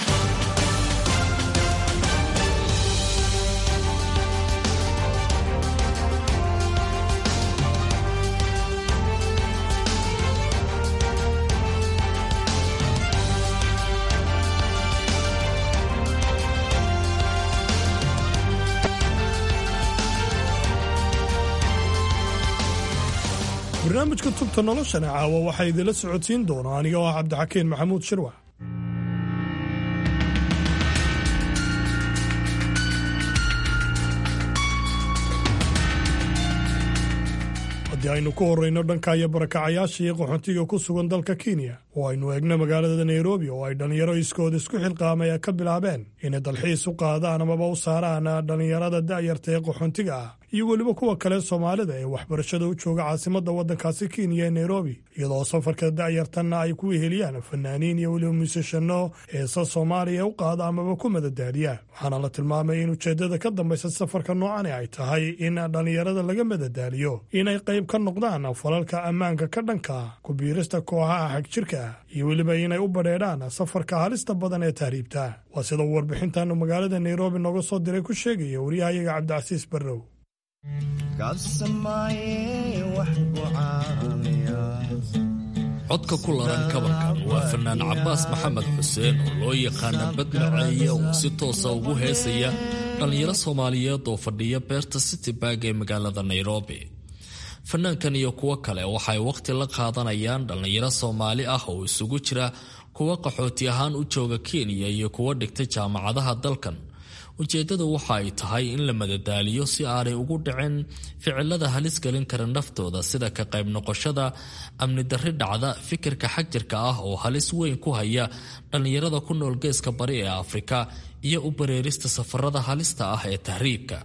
barnaamijka tubta noloshana caawa waxaa idinla socodsiin doona aniga oo ah cabdixakiin maxamuud shirwax haddii aynu ku horrayno dhankaya barakacayaasha iyo qaxoontiga ku sugan dalka kenya oo aynu eegno magaalada nairobi oo ay dhallinyaro iskooda isku xilqaamaya ka bilaabeen inay dalxiis u qaadaan amaba u saaraan dhallinyarada da'yarta ee qaxoontiga ah iyo weliba kuwa kale soomaalida ee waxbarashada u jooga caasimadda waddankaasi kenya ee nairobi iyadoo safarka da'yartanna ay ku weheliyaan fanaaniin iyo weliba muusashano heesa soomaaliya u qaada amaba ku madadaaliya waxaana la tilmaamay in ujeeddada ka dambaysa safarka noocani ay tahay in dhallinyarada laga madadaaliyo inay qayb ka noqdaan falalka ammaanka ka dhanka ku biirista kooxaha xagjirka ah iyo weliba inay u badheedhaan safarka halista badan ee tahriibta waa sida uu warbixintaanu magaalada nairobi nooga soo diray ku sheegaya waryahayaga cabdicasiis barrow codka ku laran kabankan waa fanaan cabbaas maxamed xuseen oo loo yaqaana badmaceeye oo si toosa ugu heesaya dhallinyaro soomaaliyeed oo fadhiya beerta citybarg ee magaalada nairobi fanaankan iyo kuwo kale waxay wakhti la qaadanayaan dhallinyaro soomaali ah oo isugu jira kuwa qaxooti ahaan u jooga kenya iyo kuwa dhigta jaamacadaha dalkan ujeeddadu waxa ay tahay in la madadaaliyo si aanay ugu dhicin ficilada halis gelin kara naftooda sida ka qayb noqoshada amni darri dhacda fikirka xagjirka ah oo halis weyn ku haya dhallinyarada ku nool geeska bari ee afrika iyo u bareerista safarada halista ah ee tahriibka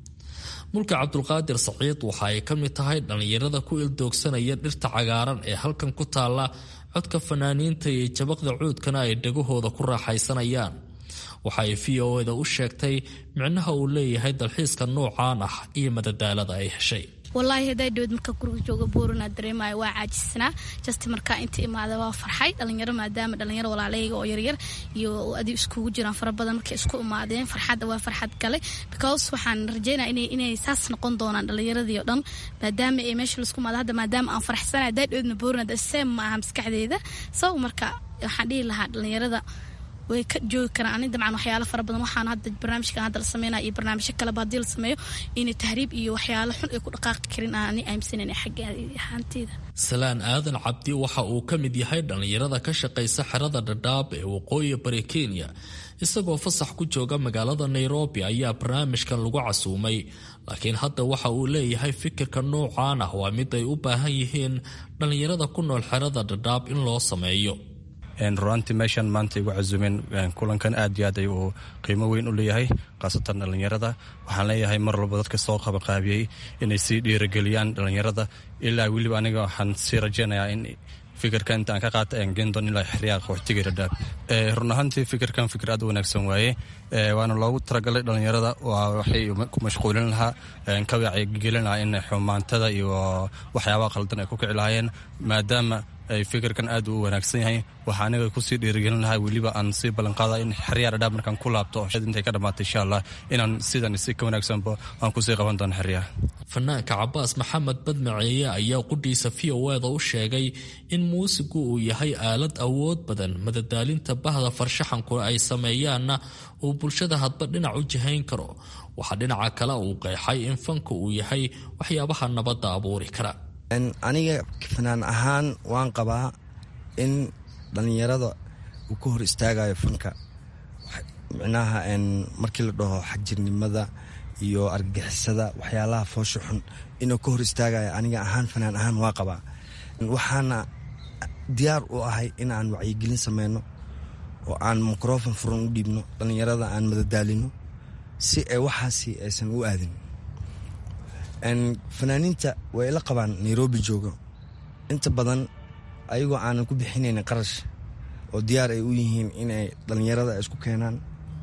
mulka cabdulqaadir saciid waxa ay ka mid tahay dhallinyarada ku ildoogsanaya dhirta cagaaran ee halkan ku taalla codka fanaaniinta iyo jabaqda cuudkana ay dhagahooda ku raaxaysanayaan waxa ay v o eda u sheegtay micnaha uu leeyahay dalxiiska noocaan ah iyo madadaalada ay heshay walaahi hadaa dhowed markaa guriga jooga buurana dareemaya waa caajisnaa just markaa inta imaada waa farxay dhalinyaro maadaama dhalinyaro walaalayga oo yaryar iyo adi iskugu jiraan fara badan markay isku imaadeen farxadda waa farxad gale because waxaan rajeynaya inay saas noqon doonaan dhalinyaradii oo dhan maadaama ay meesha laisku imaado hadda maadaama aan faraxsanay hadaa dhowedna buurana seem ma aha maskaxdeeda so marka waxaan dhihi lahaa dhalinyarada way ka joogi karaan ani dabcan waxyaalo fara badan waxaan hadda barnaamijkan hadda la sameynaya iyo barnaamijyo kaleba haddii la sameeyo inay tahriib iyo waxyaalo xun ay ku dhaqaaqi karin aan ani aaminsanan xagga ahaanteeda salaan aadan cabdi waxa uu ka mid yahay dhallinyarada ka shaqaysa xerada dhadhaab ee waqooyi bari kenya isagoo fasax ku jooga magaalada nairobi ayaa barnaamijkan lagu casuumay laakiin hadda waxa uu leeyahay fikirka noocaan ah waa mid ay u baahan yihiin dhallinyarada ku nool xerada dhadhaab in loo sameeyo runaantii meeshan maanta igu casuumeen kulankan aad iyo aad ay uu qiimo weyn u leeyahay khaasatan dhallinyarada waxaan leeyahay mar walba dadka soo qabanqaabiyey inay sii dhiirageliyaan dhallinyarada ilaa weliba aniga waxaan sii rajeynayaa in fikirka inta aan ka qaata aan geen doon ilaa xeryaha qaxootiga dhadhaab run ahaantii fikirkan fikir aad u wanaagsan waaye waana loogu talagalay dhallinyarada waa waxay ku mashquulin lahaa ka wacyigelin lahaa in xumaantada iyo waxyaabaha qaldan ay ku kici lahaayeen maadaama ay fikirkan aad u wanaagsan yahay waxaa aniga kusii dhiirigelin lahaa weliba aan sii ballanqaada in xeryaa dhadhaab markaan ku laabto intay ka dhammaatay insha allah inaan sidan si ka wanaagsanba aan kusii qaban doono xeryaha fanaanka cabaas maxamed badmaceeye ayaa qudhiisa v o eda u sheegay in muusigu uu yahay aalad awood badan madadaalinta bahda farshaxanku ay sameeyaanna uu bulshada hadba dhinac u jihayn karo waxaa dhinaca kale uu qeexay in fanka uu yahay waxyaabaha nabadda abuuri kara aniga fanaan ahaan waan qabaa in dhallinyarada uu ka hor istaagayo fanka micnaha markii la dhaho xagjirnimada iyo argagixisada waxyaalaha foosha xun inuu ka hor istaagayo aniga ahaan fanaan ahaan waa qabaa waxaana diyaar u ahay in aan wacyigelin sameyno oo aan microfon furan u dhiibno dhallinyarada aan madadaalino si ay waxaasi aysan u aadin fanaaniinta way la qabaan nairobi joogo inta badan ayagoo aanan ku bixinaynin qarash oo diyaar ay u yihiin inay dhallinyarada isku keenaan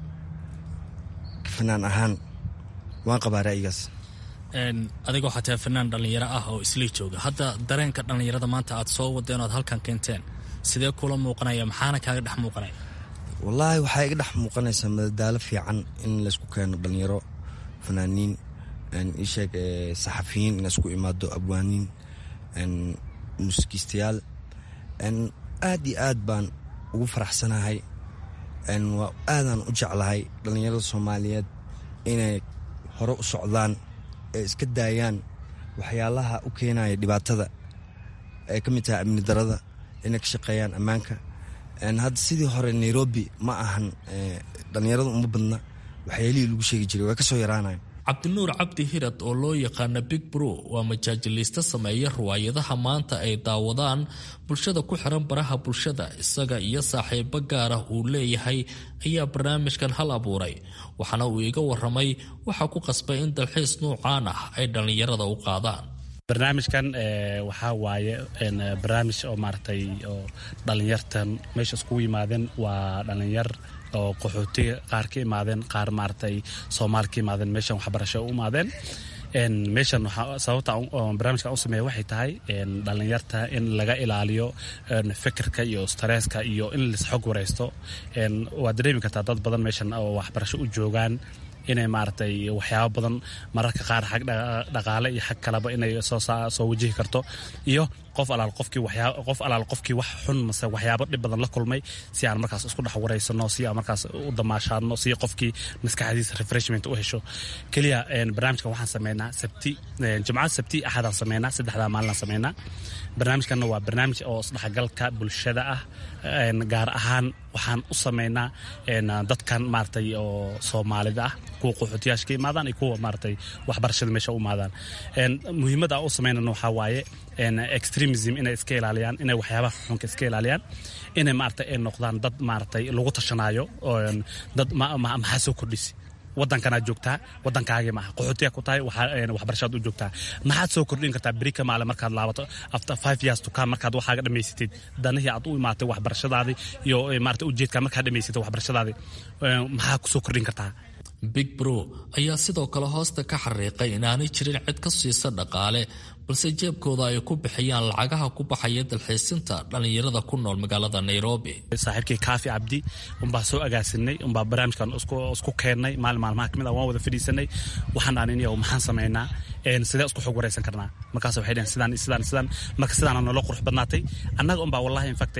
fanaan ahaan waan qabaa ra'yigaas adigoo xataa fanaan dhallinyaro ah oo islii jooga hadda dareenka dhallinyarada maanta aad soo wadeen oad halkan keenteen sidee kula muuqanaya maxaana kaaga dhex muuqanaya wallaahi waxaa iga dhex muuqanaysaa madadaalo fiican in laysku keeno dhallinyaro fanaaniin isheeg saxafiyiin in isku imaado abwaaniin muusikiistayaal aad iyo aad baan ugu faraxsanahay waa aadaan u jeclahay dhallinyarada soomaaliyeed inay hore u socdaan ee iska daayaan waxyaalaha u keenaya dhibaatada ay ka mid tahay amni darada inay ka shaqeeyaan ammaanka hadda sidii hore nairobi ma ahan dhallinyarada uma badna waxyaalihii lagu sheegi jiray waa ka soo yaraanayan cabdinuur cabdi hirad oo loo yaqaana big bro waa majaajiliiste sameeya riwaayadaha maanta ay daawadaan bulshada ku xiran baraha bulshada isaga iyo saaxiibo gaar ah uu leeyahay ayaa barnaamijkan hal abuuray waxaana uu iga waramay waxaa ku qasbay in dalxiis nuucaan ah ay dhallinyarada u qaadaan barnaamijkan waxaa waaye barnaamij oo maaragtay oo dhallinyartan meesha iskugu yimaadeen waa dhallinyar oo qaxootiga qaar ka imaadeen qaar maaragtay soomaali ka imaadeen meeshan waxbarasho u imaadeen meeshan sababta barnaamijkan u sameeya waxay tahay dhallinyarta in laga ilaaliyo fikirka iyo staresska iyo in lisxog waraysto waad dareemi kartaa dad badan meeshan oo waxbarasho u joogaan inay maaragtay waxyaabo badan mararka qaar xag dhaqaale iyo xag kaleba inay soo wajihi karto iyo qof alaal qofkii waxyaa qof alaal qofkii wax xun mase waxyaabo dhib badan la kulmay si aan markaas isku dhex waraysano si aan markaas u damaashaadno si qofkii maskaxdiisa refreshment u hesho keliya barnaamijkan waxaan sameynaa sabti jimcada sabti axadaan sameynaa saddexdaa maalinaan sameynaa barnaamijkanna waa barnaamij oo isdhexgalka bulshada ah gaar ahaan waxaan u sameynaa dadkan maaragtay oo soomaalida ah kuwa qaxootiyaasha ka imaadaan iyo kuwa maaragtay waxbarashada meesha u imaadaan muhiimadda aan u sameynana waxaa waaye extremism inay iska ilaaliyaan inay waxyaabaha xunka iska ilaaliyaan inay maaragtay ay noqdaan dad maaragtay lagu tashanaayo dad maxaa soo kordhisi wadankanaad joogtaa wadankaagii maaha qaxootiya ku tahay waxbarashaad u joogtaa maxaad soo kordhin kartaa beri ka maale markaad laabato after five years to come markaad waxaaga dhammaysatid danihii aad u imaatay waxbarashadaadii iyo maarata ujeedkaa markaad dhammaysatay waxbarashadaadii maxaa kusoo kordhin kartaa big bro ayaa sidoo kale hoosta ka xariiqay inaanay jirin cid ka siisa dhaqaale balse jeebkooda ay ku bixiyaan lacagaha ku baxaya dalxiisinta dhallinyarada ku nool magaalada nairobi saaxiibkii kaafi cabdi unbaa soo agaasinay unbaa barnaamijkan isku keennay maalin maalmaha kamid ah waan wada fadhiisanay waxaan dhahan in maxaan samaynaa sidee isku xog waraysan karnaa markaas waxay dhaheen sidaan sidaan sidaan marka sidaana nolo qurux badnaatay annaga unbaa wallahi infact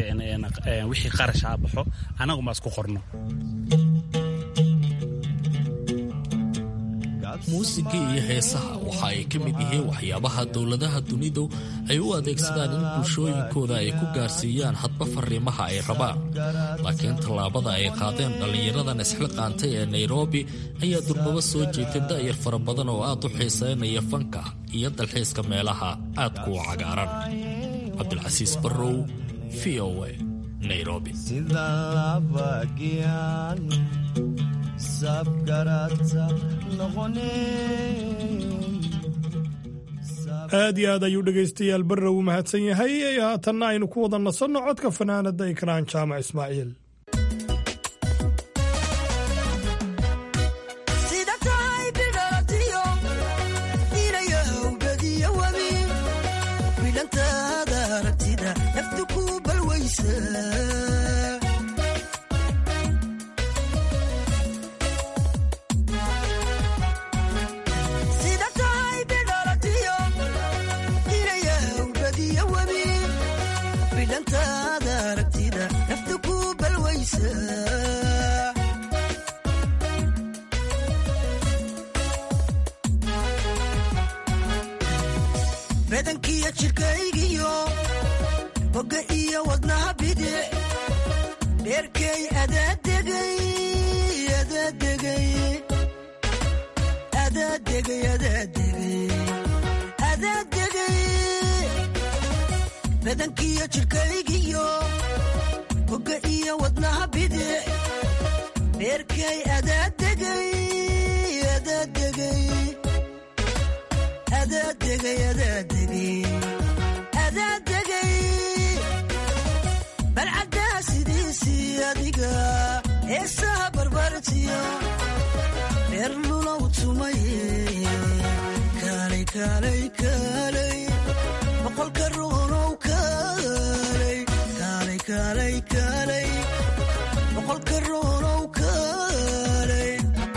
wixii qarasha baxo annaga unbaa isku qorno muusiga iyo heesaha waxa ay ka mid yihiin waxyaabaha dowladaha dunidu ay u adeegsadaan in bulshooyinkooda ay ku gaarsiiyaan hadba fariimaha ay rabaan laakiin tallaabada ay qaadeen dhallinyaradan isxilqaantay ee nairobi ayaa durbaba soo jeetay da'yar fara badan oo aad u xiisaynaya fanka iyo dalxiiska meelaha aadku u cagaaran cabdulcasiis barrow v o a nairobi aad iyo aad ayuu dhegaystayaal barrow u mahadsan yahay haatanna aynu ku wada nasanno codka fanaanada ikraan jaamac ismaaciil badankiyo jirkaygiyo boga iyo wadnaha bidic dheerkay badankiyo jirkaygiyo boga iyo wadnaha bidic dheerkay adaadegay balcaddaa sidiisii adiga heesaha barbartiyo dheer lulow tumaye kaalay kaalay kaalay boqolka ruunow kaalay kaalay kaalay kaalay boqolka ruunow kaalay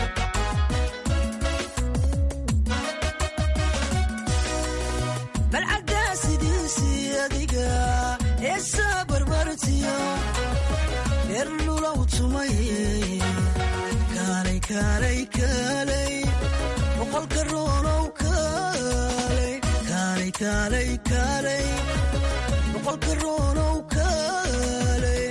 balcaddaa sidiisii adiga heesaa barbartiyo dheer lulow tumaye kaalay kaalay kaalay boqolka ruunow kaalay kaalay kaalay kaalay boqolka ruunow kaalay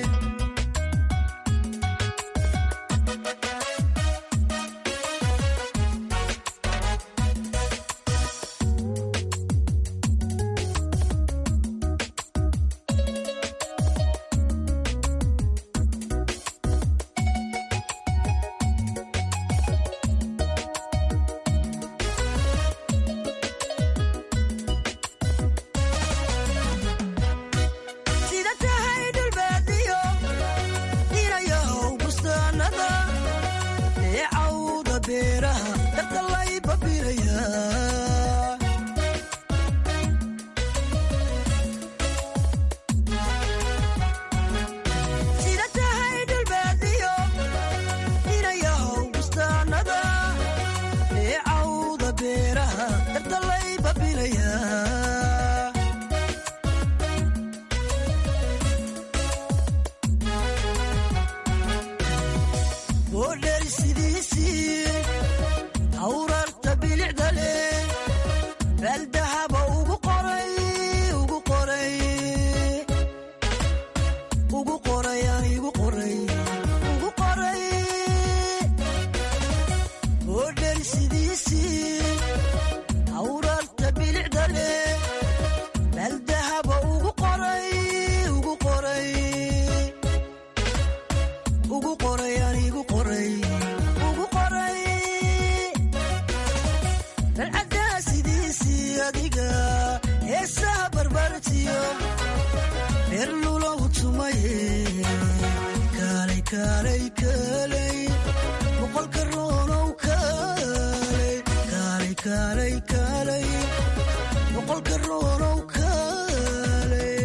beeldahaba ugu qoray ugu qoray ugu qoray aan igu qoray ugu qoray oo dheri sidiisii awrarta bilicda leh beeldahaba ugu qoray ugu qoray ugu qoray aan igu qoray ugu qoray dalcadaa sidiisii adiga heesaha barbartiyo beerlulow tumaye kaalay kaalay kaalay boqolka roonow kaalay kaalay kaalay kaalay boqolka roonow kaalay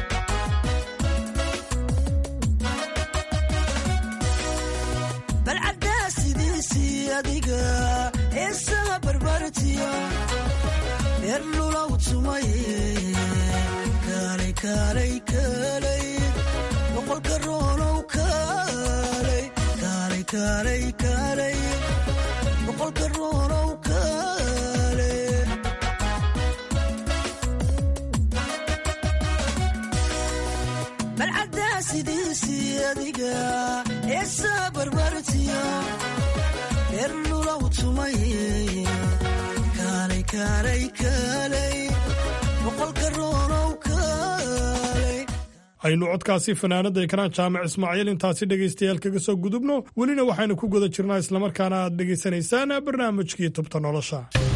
balcadaa sidiisii adiga heesaha barbartiyo beerlulow tumaye kaalay kaalay kaalay boqolka roonow kaalay kaalay kaalay kaalay boqolka roonow kaalay balcadaa sidiisii adiga heesaha barbartiyo beerlulow tumaye kaalay kaalay kaalay boqolka roonow kaalay aynu codkaasi fanaanada ekraan jaamac ismaaciil intaasi dhegaystayaal kaga soo gudubno welina waxaynu ku guda jirnaa islamarkaana aad dhegaysanaysaan barnaamijkii tubta nolosha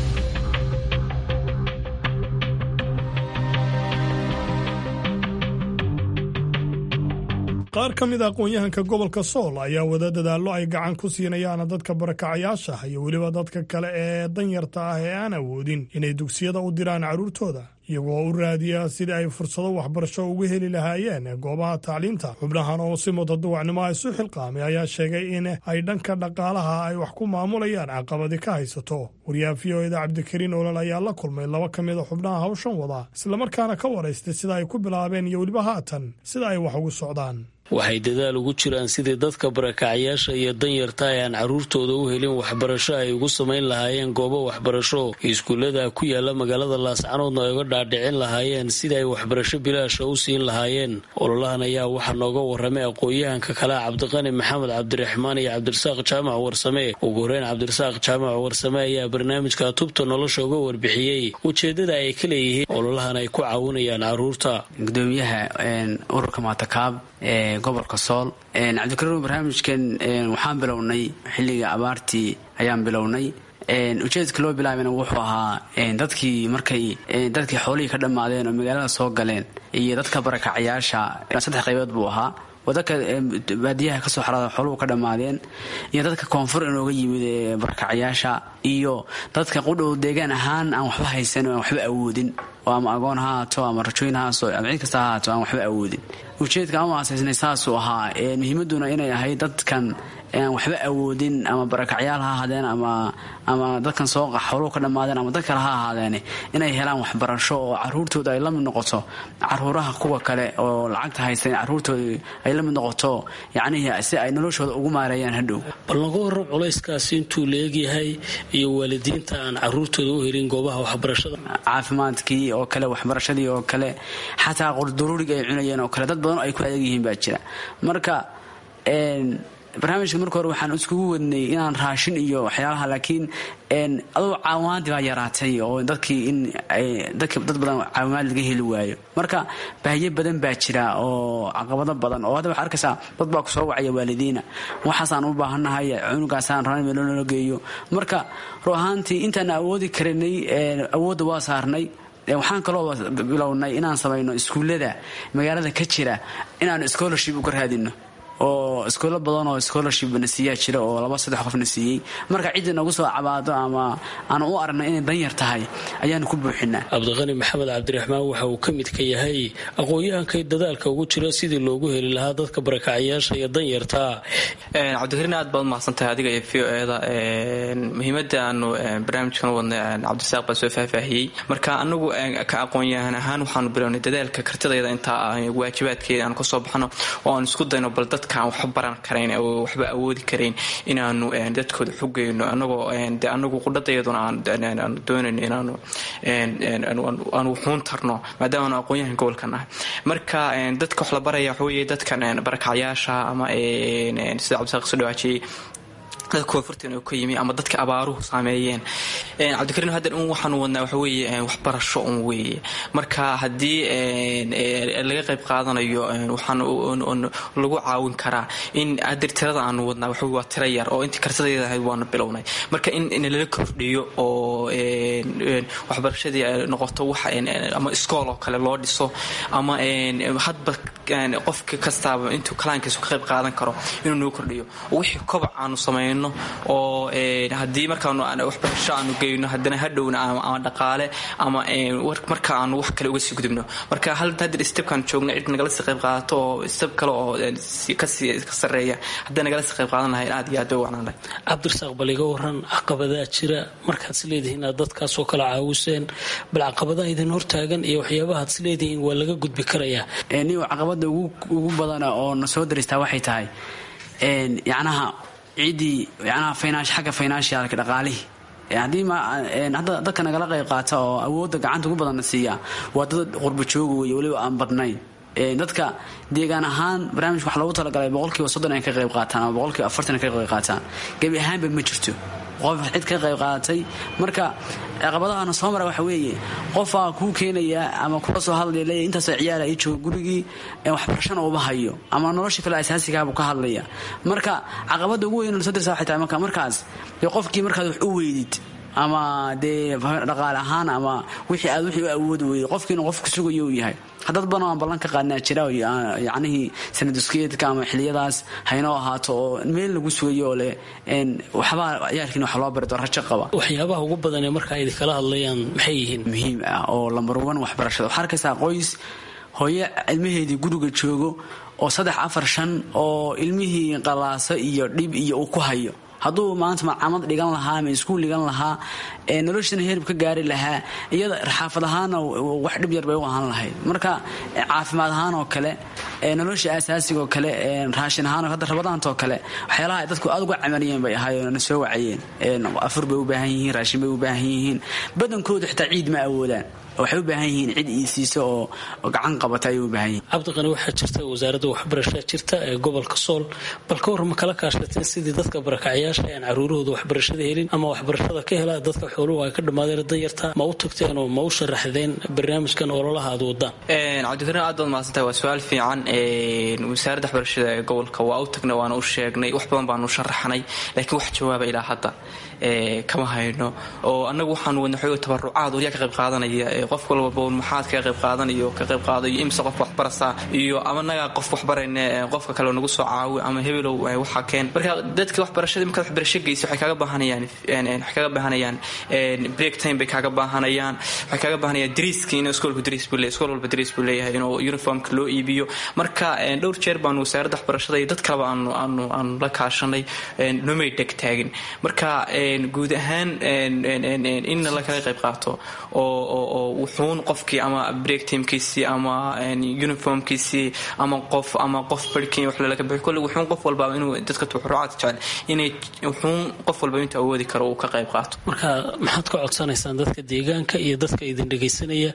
qaar ka mid a aqoon-yahanka gobolka sool ayaa wada dadaallo ay gacan ku siinayaan dadka barakacayaasha iyo weliba dadka kale ee danyarta ah ee aan awoodin inay dugsiyada u diraan carruurtooda iyagoo u raadiya sidii ay fursado waxbarasho uga heli lahaayeen goobaha tacliinta xubnahan oo si mutaduwacnimo ah isu xilqaamay ayaa sheegay in ay dhanka dhaqaalaha ay wax ku maamulayaan caqabadi ka haysato wariyaha v o eda cabdikariin olol ayaa la kulmay laba ka mid a xubnaha hawshan wada islamarkaana ka waraystay sida ay ku bilaabeen iyo weliba haatan sida ay wax ugu socdaan waxay dadaal ugu jiraan sidii dadka barakacayaasha iyo danyarta ay aan carruurtooda u helin waxbarasho ay ugu samayn lahaayeen goobo waxbarasho iskuullada ku yaala magaalada laascanoodna ay uga dhaadhicin lahaayeen sidii ay waxbarasho bilaasha u siin lahaayeen ololahan ayaa waxaa nooga waramay aqoon-yahanka kalea cabdiqani maxamed cabdiraxmaan iyo cabdirasaaq jaamac warsame ugu horeyn cabdirasaaq jaamac warsame ayaa barnaamijka tubta nolosha uga warbixiyey ujeedada ay ka leeyihiin ololahan ay ku caawinayaan carruurta gudoomiyaha ururka maatakaab ee gobolka sool cabdikariin barnaamijkan waxaan bilownay xilliga abaartii ayaan bilownay ujeedka loo bilaabana wuxuu ahaa dadkii markay dadkii xoolihii ka dhammaadeen oo magaalada soo galeen iyo dadka barakacayaasha saddex qaybood buu ahaa wadaka baadiyaha kasoo xaraada xooluhu ka dhammaadeen iyo dadka koonfur inooga yimid ee barakacayaasha iyo dadka qudhow deegaan ahaan aan waxba haysan oo aan waxba awoodin oo ama agoon ha haato ama rajooyin haaso ama cid kasta ha haato aan waxba awoodin ujeedka ama aasaysnay saasuu ahaa muhiimaduna inay ahayd dadkan aan waxba awoodin ama barakacyaal ha ahaadeen ama ama dadkan soo xooluhu ka dhammaadeen ama dad kale ha ahaadeen inay helaan waxbarasho oo caruurtooda ay la mid noqoto caruuraha kuwa kale oo lacagta haysan caruurtooda ay la mid noqoto yacnihii si ay noloshooda ugu maareeyaan hadhow bal naga warrab culayskaasi intuu leegyahay iyo waalidiinta aan caruurtooda u helin goobaha waxbarashada caafimaadkii oo kale waxbarashadii oo kale xataa qorduruuriga ay cunayeen oo kale dad badan oo ay ku adeeg yihiin baa jira marka barnaamijka marka hore waxaan iskugu wadnay inaan raashin iyo waxyaalaha laakiin aduu caawimaadii baa yaraatay oo dadkii in dad badan caawimaad laga heli waayo marka baahiyo badan baa jira oo caqabado badan oo hadda waxaa arkaysaa dad baa kusoo wacaya waalidiina waxaasaan u baahannahay cunugaasaan rabnay meel noola geeyo marka ru ahaantii intaan awoodi karanay awoodda waa saarnay waxaan kaloo bilownay inaan samayno iskuullada magaalada ka jira inaanu scholarship uga raadino oo iskoolo badan oo scholarship na siiyaa jira oo laba saddex qofna siiyey marka ciddii nagu soo cabaado ama aan u aragnay inay danyar tahay ayaanu ku buuxinaa cabdiqani maxamed cabdiraxmaan waxa uu ka mid ka yahay aqoon-yahankay dadaalka ugu jira sidii loogu heli lahaa dadka barakacayaasha iyo danyarta cabdikariin aad baad umahadsantahay adiga iyo v o eda muhiimada aanu barnaamijkan wadnay cabdisaaq baa soo faahfaahiyey marka anagu ka aqoon-yahan ahaan waxaanu bilownay dadaalka kartidayda intaa waajibaadkeeda aan kasoo baxno oo aan isku dayno bal dadka dadka aan waxba baran karayn oo waxba awoodi karayn inaanu dadkooda xugeyno anagoo de anagu qudhadayaduna aan doonayn inaanu aanu wuxuun tarno maadaama aanu aqoon-yahan gobolka nahay marka dadka wax la baraya waxa weeye dadkan barakacyaasha ama sida cabdisaaq soo dhawaajiyey dadka koonfurtan oo ka yimi ama dadka abaaruhu saameeyeen cabdikariin haddan un waxaanu wadnaa waxa weeye waxbarasho un weeye marka haddii laga qayb qaadanayo waxaan lagu caawin karaa in hadir tirada aanu wadnaa waxa waa tira yar oo intii kartadeeda ahayd waanu bilownay marka in lala kordhiyo oo waxbarashadii ay noqoto wax ama iskool oo kale loo dhiso ama hadba qofka kastaaba intuu kalaankiisu ka qayb qaadan karo inuu noo kordhiyo wixii kobac aanu samayno oo haddii markaanu waxbarasho aanu geyno haddana hadhowna ama dhaqaale ama marka aanu wax kale uga sii gudubno marka hadir stebkaan joogna cid nagala sii qayb qaadato oo steb kale oo kasii ka sarreeya haddii nagala sii qayb qaadan lahayn aad iyo aad bay wacnaan lahay cabdirasaaq bal iga waran caqabadaa jira markaad is leedihiin aad dadkaasoo kale caawiseen bal caqabadaha idin hortaagan iyo waxyaabahaad is leedihiin waa laga gudbi karayaa niw caqabada ugu badana oo na soo daristaa waxay tahay yacnaha ciddii yanaha finaansh xagga financialka dhaqaalihii haddii hadda dadka nagala qayb qaata oo awoodda gacanta ugu badanna siiya waa dad qurba jooga wey weliba aan badnayn dadka deegaan ahaan barnaamijka wax loogu talagalay boqolkiiba soddon ay ka qayb qaataan ama boqolkiiba afartan ay ka qayb qaataan gebi ahaanba ma jirto qof cid ka qayb qaadatay marka caqabadahana soo mara waxa weeye qofaa kuu keenaya ama kula soo hadlaya leeya intaasoo ciyaala ii jooga gurigii waxbarashana uma hayo ama nolosha kale asaasigaabuu ka hadlaya marka caqabada ugu weyn soo dirsa waxay tahay marka markaas dee qofkii markaad wax u weydid ama dee dhaqaale ahaan ama wixii aad wixii u awoodi weyday qofkiina qofku sugayo uu yahay haddad badan aan ballan ka qaadnaa jira yacnihii sanaduskeedka ama xiliyadaas haynoo ahaato oo meel lagu sugayo oo leh waxbaa ciyaalkiina wax loo bari doo rajo qaba waxyaabaha ugu badan ee marka ay kala hadlayaan maxay yihiin muhiim ah oo lambar wan waxbarashada waxaa arkaysaa qoys hooyo ilmaheedii guriga joogo oo saddex afar shan oo ilmihii qalaaso iyo dhib iyo uu ku hayo hadduu maanta macamad dhigan lahaa ama iskuul dhigan lahaa noloshana herib ka gaari lahaa iyada xaafad ahaana wax dhib yar bay u ahaan lahayd marka caafimaad ahaan oo kale nolosha asaasiga oo kale raashin ahaan hadda rabadaantoo kale waxyaalaha ay dadku aad uga camaliyeen bay ahaayeen na soo wacayeen afur bay u baahan yihiin raashin bay u baahan yihiin badankooda xitaa ciid ma awoodaan waxay u baahan yihiin cid iisiisa oo gacan qabata ayay u baahan yihiin cabdiqani waxaa jirta wasaaradda waxbarashada jirta ee gobolka sool bal ka warma kala kaashateen sidii dadka barakacyaasha aan caruurahooda waxbarashada helin ama waxbarashada ka hela dadka xooluhu ay ka dhammaadeen danyarta ma u tagteen oo ma u sharaxdeen barnaamijkan ololaha aad wadaan cabdikariin aad baad mahadsantahay waa su-aal fiican wasaaradda waxbarashada ee gobolka waa u tagnay waana u sheegnay wax badan baanu sharaxnay laakiin wax jawaaba ilaa hadda kama hayno oo annagu waxaanu wadna xoog tabarucaad oo yaa ka qayb qaadanaya qof walba maxaad kaga qayb qaadanayo ka qayb qaadayo imse qof waxbarasa iyo ama nagaa qof waxbarayne qofka kale nagu soo caawi ama hebelow waxaa keen marka dadka waxbarashadii markaad waxbarasho geysa waxay kaaga baahanayaan waxay kaaga baahanayaan break time bay kaaga baahanayaan waxay kaaga baahanayaan dariiski inuu iskoolku dariis buu leeyahay iskool walba dariis buu leeyahay inuu uniformka loo iibiyo marka dhowr jeer baanu wasaaradda waxbarashada iyo dad kaleba aanu aanu aanu la kaashanay nomay dheg taagin marka guud ahaan inna la kala qayb qaato oo wuxuun qofkii ama break teamkiisii ama uniformkiisii ama qof ama qof barhkii wax lalaga bixi kolle wuxuun qof walba inuu dadka tuxrucaad jecel inay wuxuun qof walba intuu awoodi karo uu ka qayb qaato marka maxaad ka codsanaysaan dadka deegaanka iyo dadka idin dhegaysanaya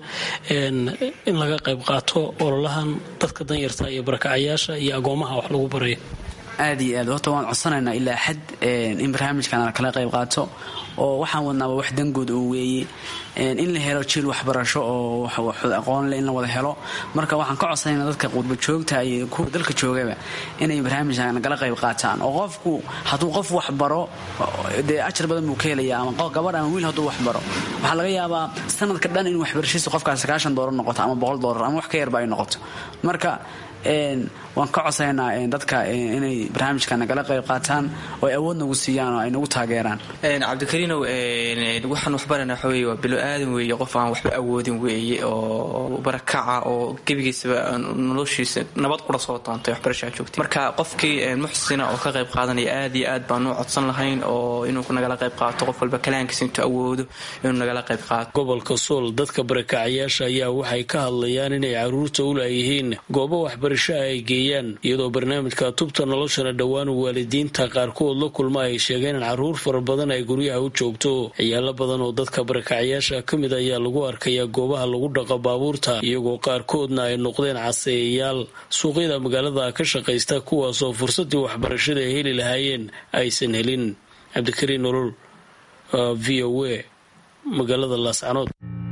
in laga qayb qaato ololahan dadka danyarta iyo barakacayaasha iyo agoomaha wax lagu barayo aad iyo aad horta waan codsanaynaa ilaa xad in barnaamijkan kala qayb qaato oo waxaan wadnaaba wax dangood oo weeye in la helo jiil waxbarasho oo aqoonle in la wada helo marka waxaan ka codsanaynaa dadka qurba joogta iyo kuwa dalka joogaba inay barnaamijkan nagala qayb qaataan oo qofku hadduu qof waxbaro dee ajar badan buu ka helaya ama gabadh ama wiil hadduu waxbaro waxaa laga yaabaa sanadka dhan in waxbarashadiisa qofkaas sagaashan doolar noqoto ama boqol doolar ama wax ka yarba ay noqoto marka waan ka codsaynaa dadka inay barnaamijka nagala qayb qaataan oo ay awood nagu siiyaan oo ay nagu taageeraan cabdikariinow waxaan waxbarana waxa weeye waa bilo aadan weeye qof aan waxba awoodin weeye oo barakaca oo gebigiisaba noloshiisa nabad qura soo doontay waxbarashaa joogtay marka qofkii muxsina oo ka qayb qaadanaya aad iyo aad baanu codsan lahayn oo inuu nagala qayb qaato qof walba kalaankiisa intuu awoodo inuu nagala qayb qaato gobolka sool dadka barakacayaasha ayaa waxay ka hadlayaan inay caruurta u laayihiin goobo waxbarasho ay geeyaan iyadoo barnaamijka tubta noloshana dhowaan waalidiinta qaarkood la kulma ay sheegeen in caruur fara badan ay guryaha u joogto ciyaalo badan oo dadka barakacayaasha ka mid ayaa lagu arkayaa goobaha lagu dhaqo baabuurta iyagoo qaarkoodna ay noqdeen caseeyayaal suuqyada magaalada ka shaqaysta kuwaasoo fursadii waxbarashada ay heli lahaayeen aysan helin cabdikariin nolol v o a magaalada laascanood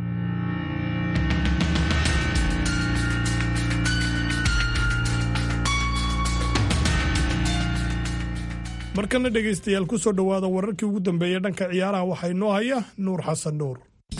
markana dhegaystayaal ku soo dhowaada wararkii ugu dambeeyey dhanka ciyaaraha waxaa inoo haya nuur xasan nuur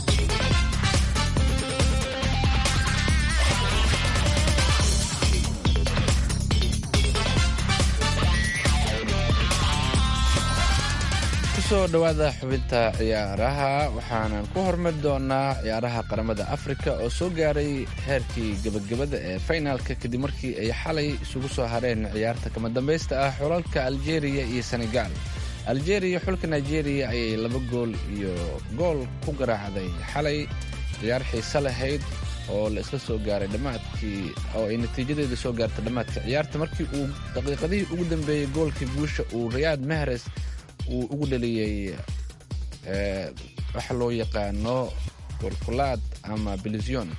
kusoo dhowaada xubinta ciyaaraha waxaanan ku hormari doonaa ciyaaraha qaramada afrika oo soo gaaray heerkii gebagabada ee finalka kadib markii ay xalay isugu soo hareen ciyaarta kama dambaysta ah xulalka aljeria iyo senegal aljeria xulka nigeria ayay laba gool iyo gool ku garaacday xalay ciyaar xiise lahayd oo la isla soo gaaray dhammaadkii oo ay natiijadeeda soo gaartay dhammaadka ciyaarta markii uu daqiiqadihii ugu dambeeyey goolkii guusha uu rayaad mahres uu ugu dhaliyey waxa loo yaqaano golkulaad ama bilision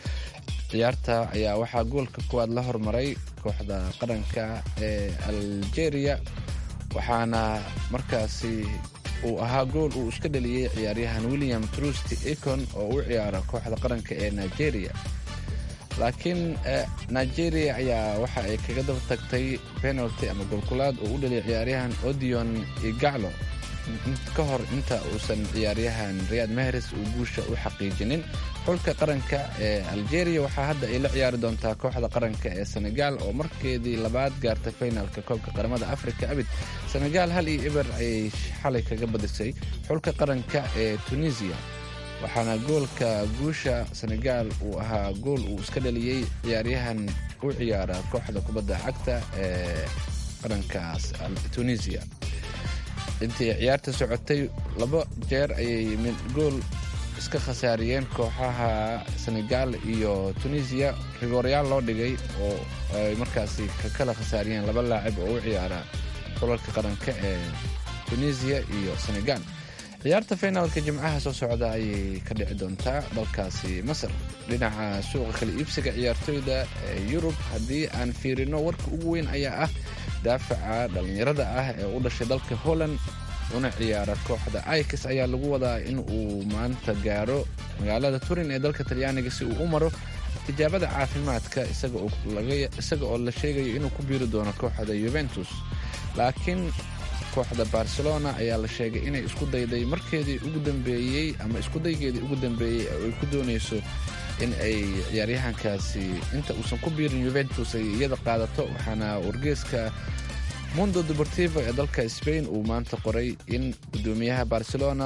ciyaarta ayaa waxaa goolka kuwaad la hormaray kooxda qaranka ee algeria waxaana markaasi uu ahaa gool uu iska dhaliyey ciyaaryahan william trusty econ oo u ciyaara kooxda qaranka ee nigeria laakiin nigeria ayaa waxa ay kaga daba tagtay penalty ama golkulaad oo u dhaliyay ciyaaryahan odion igaclo ka hor inta uusan ciyaaryahan riyad mahres uu guusha u xaqiijinin xulka qaranka ee algeria waxaa hadda ay la ciyaari doontaa kooxda qaranka ee senegal oo markeedii labaad gaartay finalka koobka qaramada africa abid senegal hal iyo eber ayay xalay kaga badisay xulka qaranka ee tunisia waxaana goolka guusha senegal uu ahaa gool uu iska dhaliyey ciyaaryahan u ciyaara kooxda kubadda cagta ee qarankaas tunisia intii ciyaarta socotay laba jeer ayay gool iska khasaariyeen kooxaha senegal iyo tunisia rigoryaal loo dhigay oo ay markaasi ka kala khasaariyeen laba laacib oo u ciyaara xulalka qaranka ee tunisia iyo senegal ciyaarta finaalka jimcaha soo socda ayay ka dhici doontaa dalkaasi masar dhinaca suuqa kala iibsiga ciyaartoyda ee yurub haddii aan fiirino warka ugu weyn ayaa ah daafaca dhallinyarada ah ee u dhashay dalka holland una ciyaara kooxda ikis ayaa lagu wadaa in uu maanta gaaro magaalada turin ee dalka talyaaniga si uu u maro tijaabada caafimaadka isaga oo la sheegayo inuu ku biiri doono kooxda yuventus laakiin kooxda barcelona ayaa la sheegay inay isku dayday markeedii ugu dambeeyey ama iskudaygeedii ugu dambeeyey oo ay ku doonayso in ay ciyaaryahankaasi inta uusan ku biirin yuventus ay iyada qaadato waxaana wargeeska mundo deportivo ee dalka spain uu maanta qoray in gudoomiyaha barcelona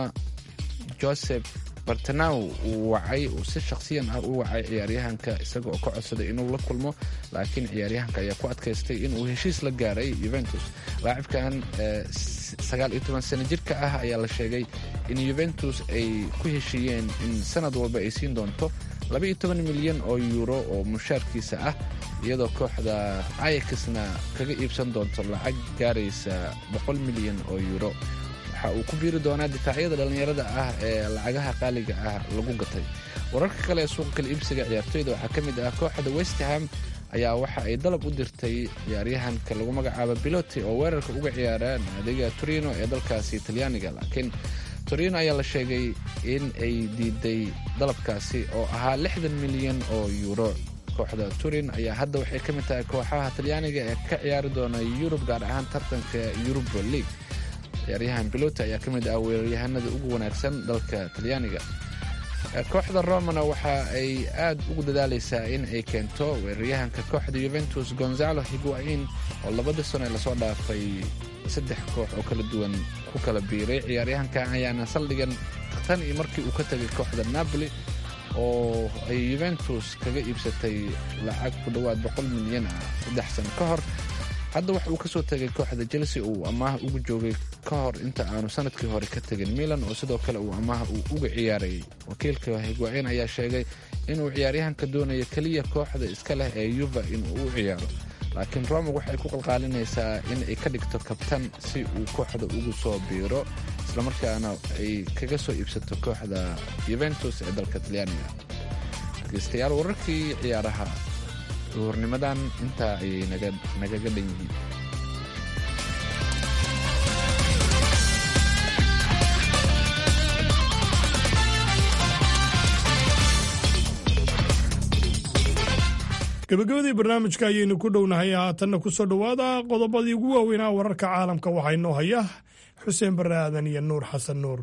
joseph bartanaw uu wacay uu si shakhsiyan ah u wacay ciyaaryahanka isaga oo ka codsaday inuu la kulmo laakiin ciyaaryahanka ayaa ku adkaystay inuu heshiis la gaaray yuventus laacibkan sagaal iyo toban sano jirka ah ayaa la sheegay in yuventus ay ku heshiiyeen in sanad walba ay siin doonto labaiyo toban milyan oo yuuro oo mushaarkiisa ah iyadoo kooxda ayakisna kaga iibsan doonto lacag gaaraysa boqol milyan oo yuuro waxa uu ku biiri doonaa difaacyada dhallinyarada ah ee lacagaha qaaliga ah lagu gatay wararka kale ee suuqa kala iibsiga ciyaartoyda waxaa ka mid ah kooxda westham ayaa waxa ay dalab u dirtay ciyaaryahanka lagu magacaabo biloti oo weerarka uga ciyaara naadiga torino ee dalkaasi talyaaniga laakiin torino ayaa la sheegay in ay diiday dalabkaasi oo ahaa lixdan milyan oo yuuro kooxda turin ayaa hadda waxay ka mid tahay kooxaha talyaaniga ee ka ciyaari doona yurub gaar ahaan tartanka yuruba league ciyaaryahan biloti ayaa ka mid ah weeraryahanada ugu wanaagsan dalka talyaaniga kooxda romana waxa ay aad ugu dadaalaysaa in ay keento weeraryahanka kooxda yuventus gonzalo higuain oo labadii sano ee lasoo dhaafay saddex koox oo kala duwan ku kala biiray ciyaaryahankan ayaana saldhigan tan iyo markii uu ka tegay kooxda napoli oo ay yuventus kaga iibsatay lacag ku dhowaad boqol milyan ah saddex sano ka hor hadda waxa uu kasoo tegay kooxda chelsea uu amaah ugu joogay ka hor inta aanu sanadkii hore ka tegin milan oo sidoo kale uu amaah uu uga ciyaarayay wakiilka higwain ayaa sheegay inuu ciyaaryahanka doonayo keliya kooxda iska leh ee yuva inuu u ciyaaro laakiin roma waxay ku qalqaalinaysaa in ay ka dhigto kabtan si uu kooxda ugu soo biiro islamarkaana ay kaga soo iibsato kooxda yuventus ee dalka talyaaniga dhegeystayaal wararkii ciyaaraha duhurnimadan intaa ayay nagaga dhan yihiin gabagabadii barnaamijka ayaynu ku dhownahay haatanna ku soo dhowaada qodobadii ugu waaweynaa wararka caalamka waxaa inoo haya xuseen barre aadan iyo nuur xasan nuur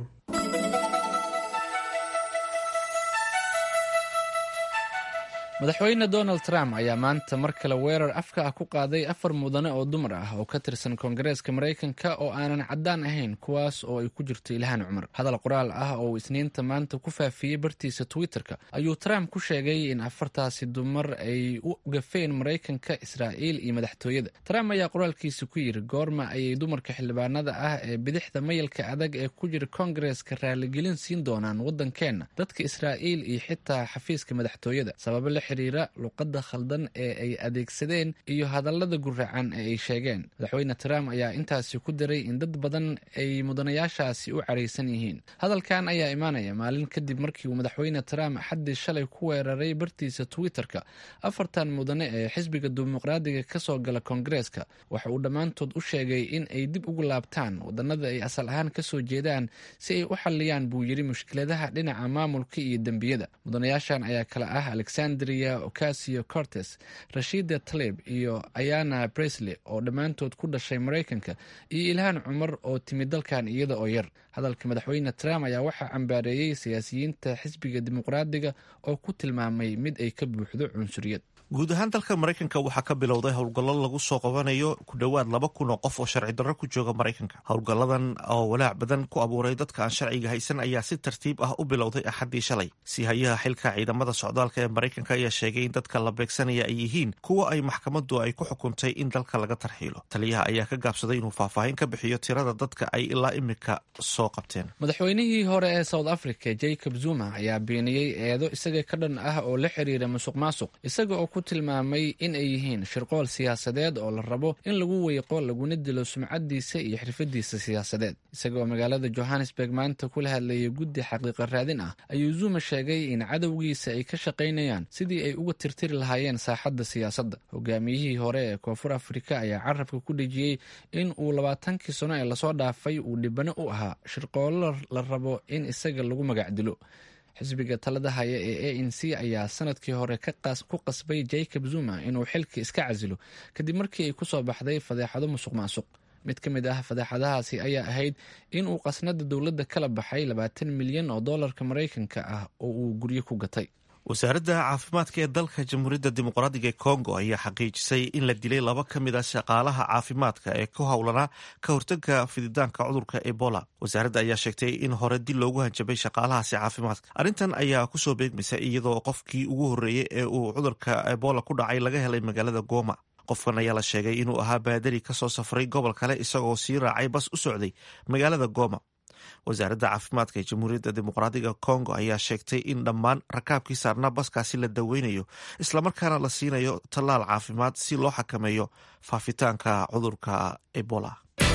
madaxweyne donald trump ayaa maanta mar kale weerar afka ah ku qaaday afar mudane oo dumar ah oo ka tirsan koongareeska maraykanka oo aanan caddaan ahayn kuwaas oo ay ku jirto ilhaan cumar hadal qoraal ah oo uu isniinta maanta ku faafiyey bartiisa twitter-ka ayuu trump ku sheegay in afartaasi dumar ay u gafeen maraykanka israa'iil iyo madaxtooyada trump ayaa qoraalkiisa ku yidhi goorma ayay dumarka xildhibaanada ah ee bidixda mayalka adag ee ku jira koongareeska raaligelin siin doonaan waddankeenna dadka israa'iil iyo xitaa xafiiska madaxtooyada sababa la xiriira luqadda khaldan ee ay adeegsadeen iyo hadallada guracan ee ay sheegeen madaxweyne trump ayaa intaasi ku diray in dad badan ay mudanayaashaasi u caraysan yihiin hadalkan ayaa imaanaya maalin kadib markii uu madaxweyne trump xaddii shalay ku weeraray bartiisa twitter-ka afartan mudane ee xisbiga dimuqraadiga ka soo gala koongareeska waxa uu dhammaantood u sheegay in ay dib ugu laabtaan wadannada ay asal ahaan ka soo jeedaan si ay u xalliyaan buu yidhi mushkiladaha dhinaca maamulka iyo dembiyada mudanayaashan ayaa kale ah alexandria ocasio cortes rashida talib iyo ayana bresley oo dhammaantood ku dhashay maraykanka iyo ilhaan cumar oo timid dalkan iyada oo yar hadalka madaxweyne trump ayaa waxaa cambaareeyey siyaasiyiinta xisbiga dimuqraadiga oo ku tilmaamay mid ay ka buuxdo cunsuriyad guud ahaan dalka maraykanka waxaa ka bilowday howlgallo lagu soo qabanayo ku dhowaad laba kun oo qof oo sharci darro ku jooga maraykanka howlgalladan oo walaac badan ku abuuray dadka aan sharciga haysan ayaa si tartiib ah u bilowday axaddii shalay si hayaha xilka ciidamada socdaalka ee maraykanka ayaa sheegay in dadka la beegsanaya ay yihiin kuwa ay maxkamaddu ay ku xukuntay in dalka laga tarxiilo taliyaha ayaa ka gaabsaday inuu faahfaahin ka bixiyo tirada dadka ay ilaa imika soo qabteen madaxweynihii hore ee south africa jacob zuma ayaa beeniyey eedo isaga ka dhan ah oo la xiriira musuq maasuq isaga oo ku tilmaamay in ay yihiin shirqool siyaasadeed oo la rabo in lagu weyqo laguna dilo sumcadiisa iyo xirfadiisa siyaasadeed isagaoo magaalada johannesburg maanta kula hadlayay guddi xaqiiqa raadin ah ayuu zuma sheegay in cadowgiisa ay ka shaqaynayaan sidii ay uga tirtiri lahaayeen saaxadda siyaasadda hogaamiyihii hore ee koonfur afrika ayaa carabka ku dhejiyey in uu labaatankii sano ee lasoo dhaafay uu dhibano u ahaa shirqoollo la rabo in isaga lagu magac dilo xisbiga talada haya ee a n c ayaa sanadkii hore ku qasbay jacob zuma inuu xilka iska casilo kadib markii ay kusoo baxday fadeexado musuq maasuq mid ka mid ah fadeexadahaasi ayaa ahayd in uu qasnada dowladda kala baxay labaatan milyan oo doolarka maraykanka ah oo uu guryo ku gatay wasaaradda caafimaadka ee dalka jamhuuriyadda dimuqraadiga ee kongo ayaa xaqiijisay in la dilay laba ka mid a shaqaalaha caafimaadka ee ku howlanaa ka hortagga fididaanka cudurka ebola wasaaradda ayaa sheegtay in hore dil loogu hanjabay shaqaalahaasi caafimaadka arrintan ayaa kusoo beegmaysa iyadoo qofkii ugu horreeyey ee uu cudurka ebola ku dhacay laga helay magaalada goma qofkan ayaa la sheegay inuu ahaa baadari ka soo safray gobol kale isagoo sii raacay bas u socday magaalada goma wasaaradda caafimaadka ee jamhuuriyadda dimuqraadiga kongo ayaa sheegtay in dhammaan rakaabkii saarnaa baskaasi la daweynayo islamarkaana la siinayo tallaal caafimaad si loo xakameeyo faafitaanka cudurka ebola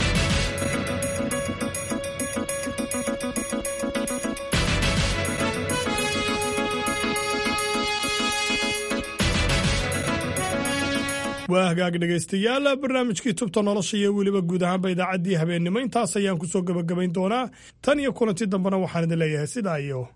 waa hagaag dhegaystayaal barnaamijkii tubta nolosha iyo weliba guud ahaanba idaacaddii habeennimo intaas ayaan ku soo gebagabayn doonaa tan iyo kulanti dambena waxaan idin leeyahay sidaa iyo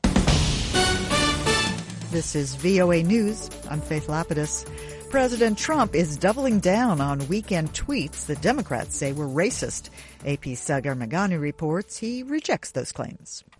This is VOA News. I'm Faith Lapidus. President Trump is doubling down on weekend tweets that Democrats say were racist. AP's Sagar Magani reports he rejects those claims.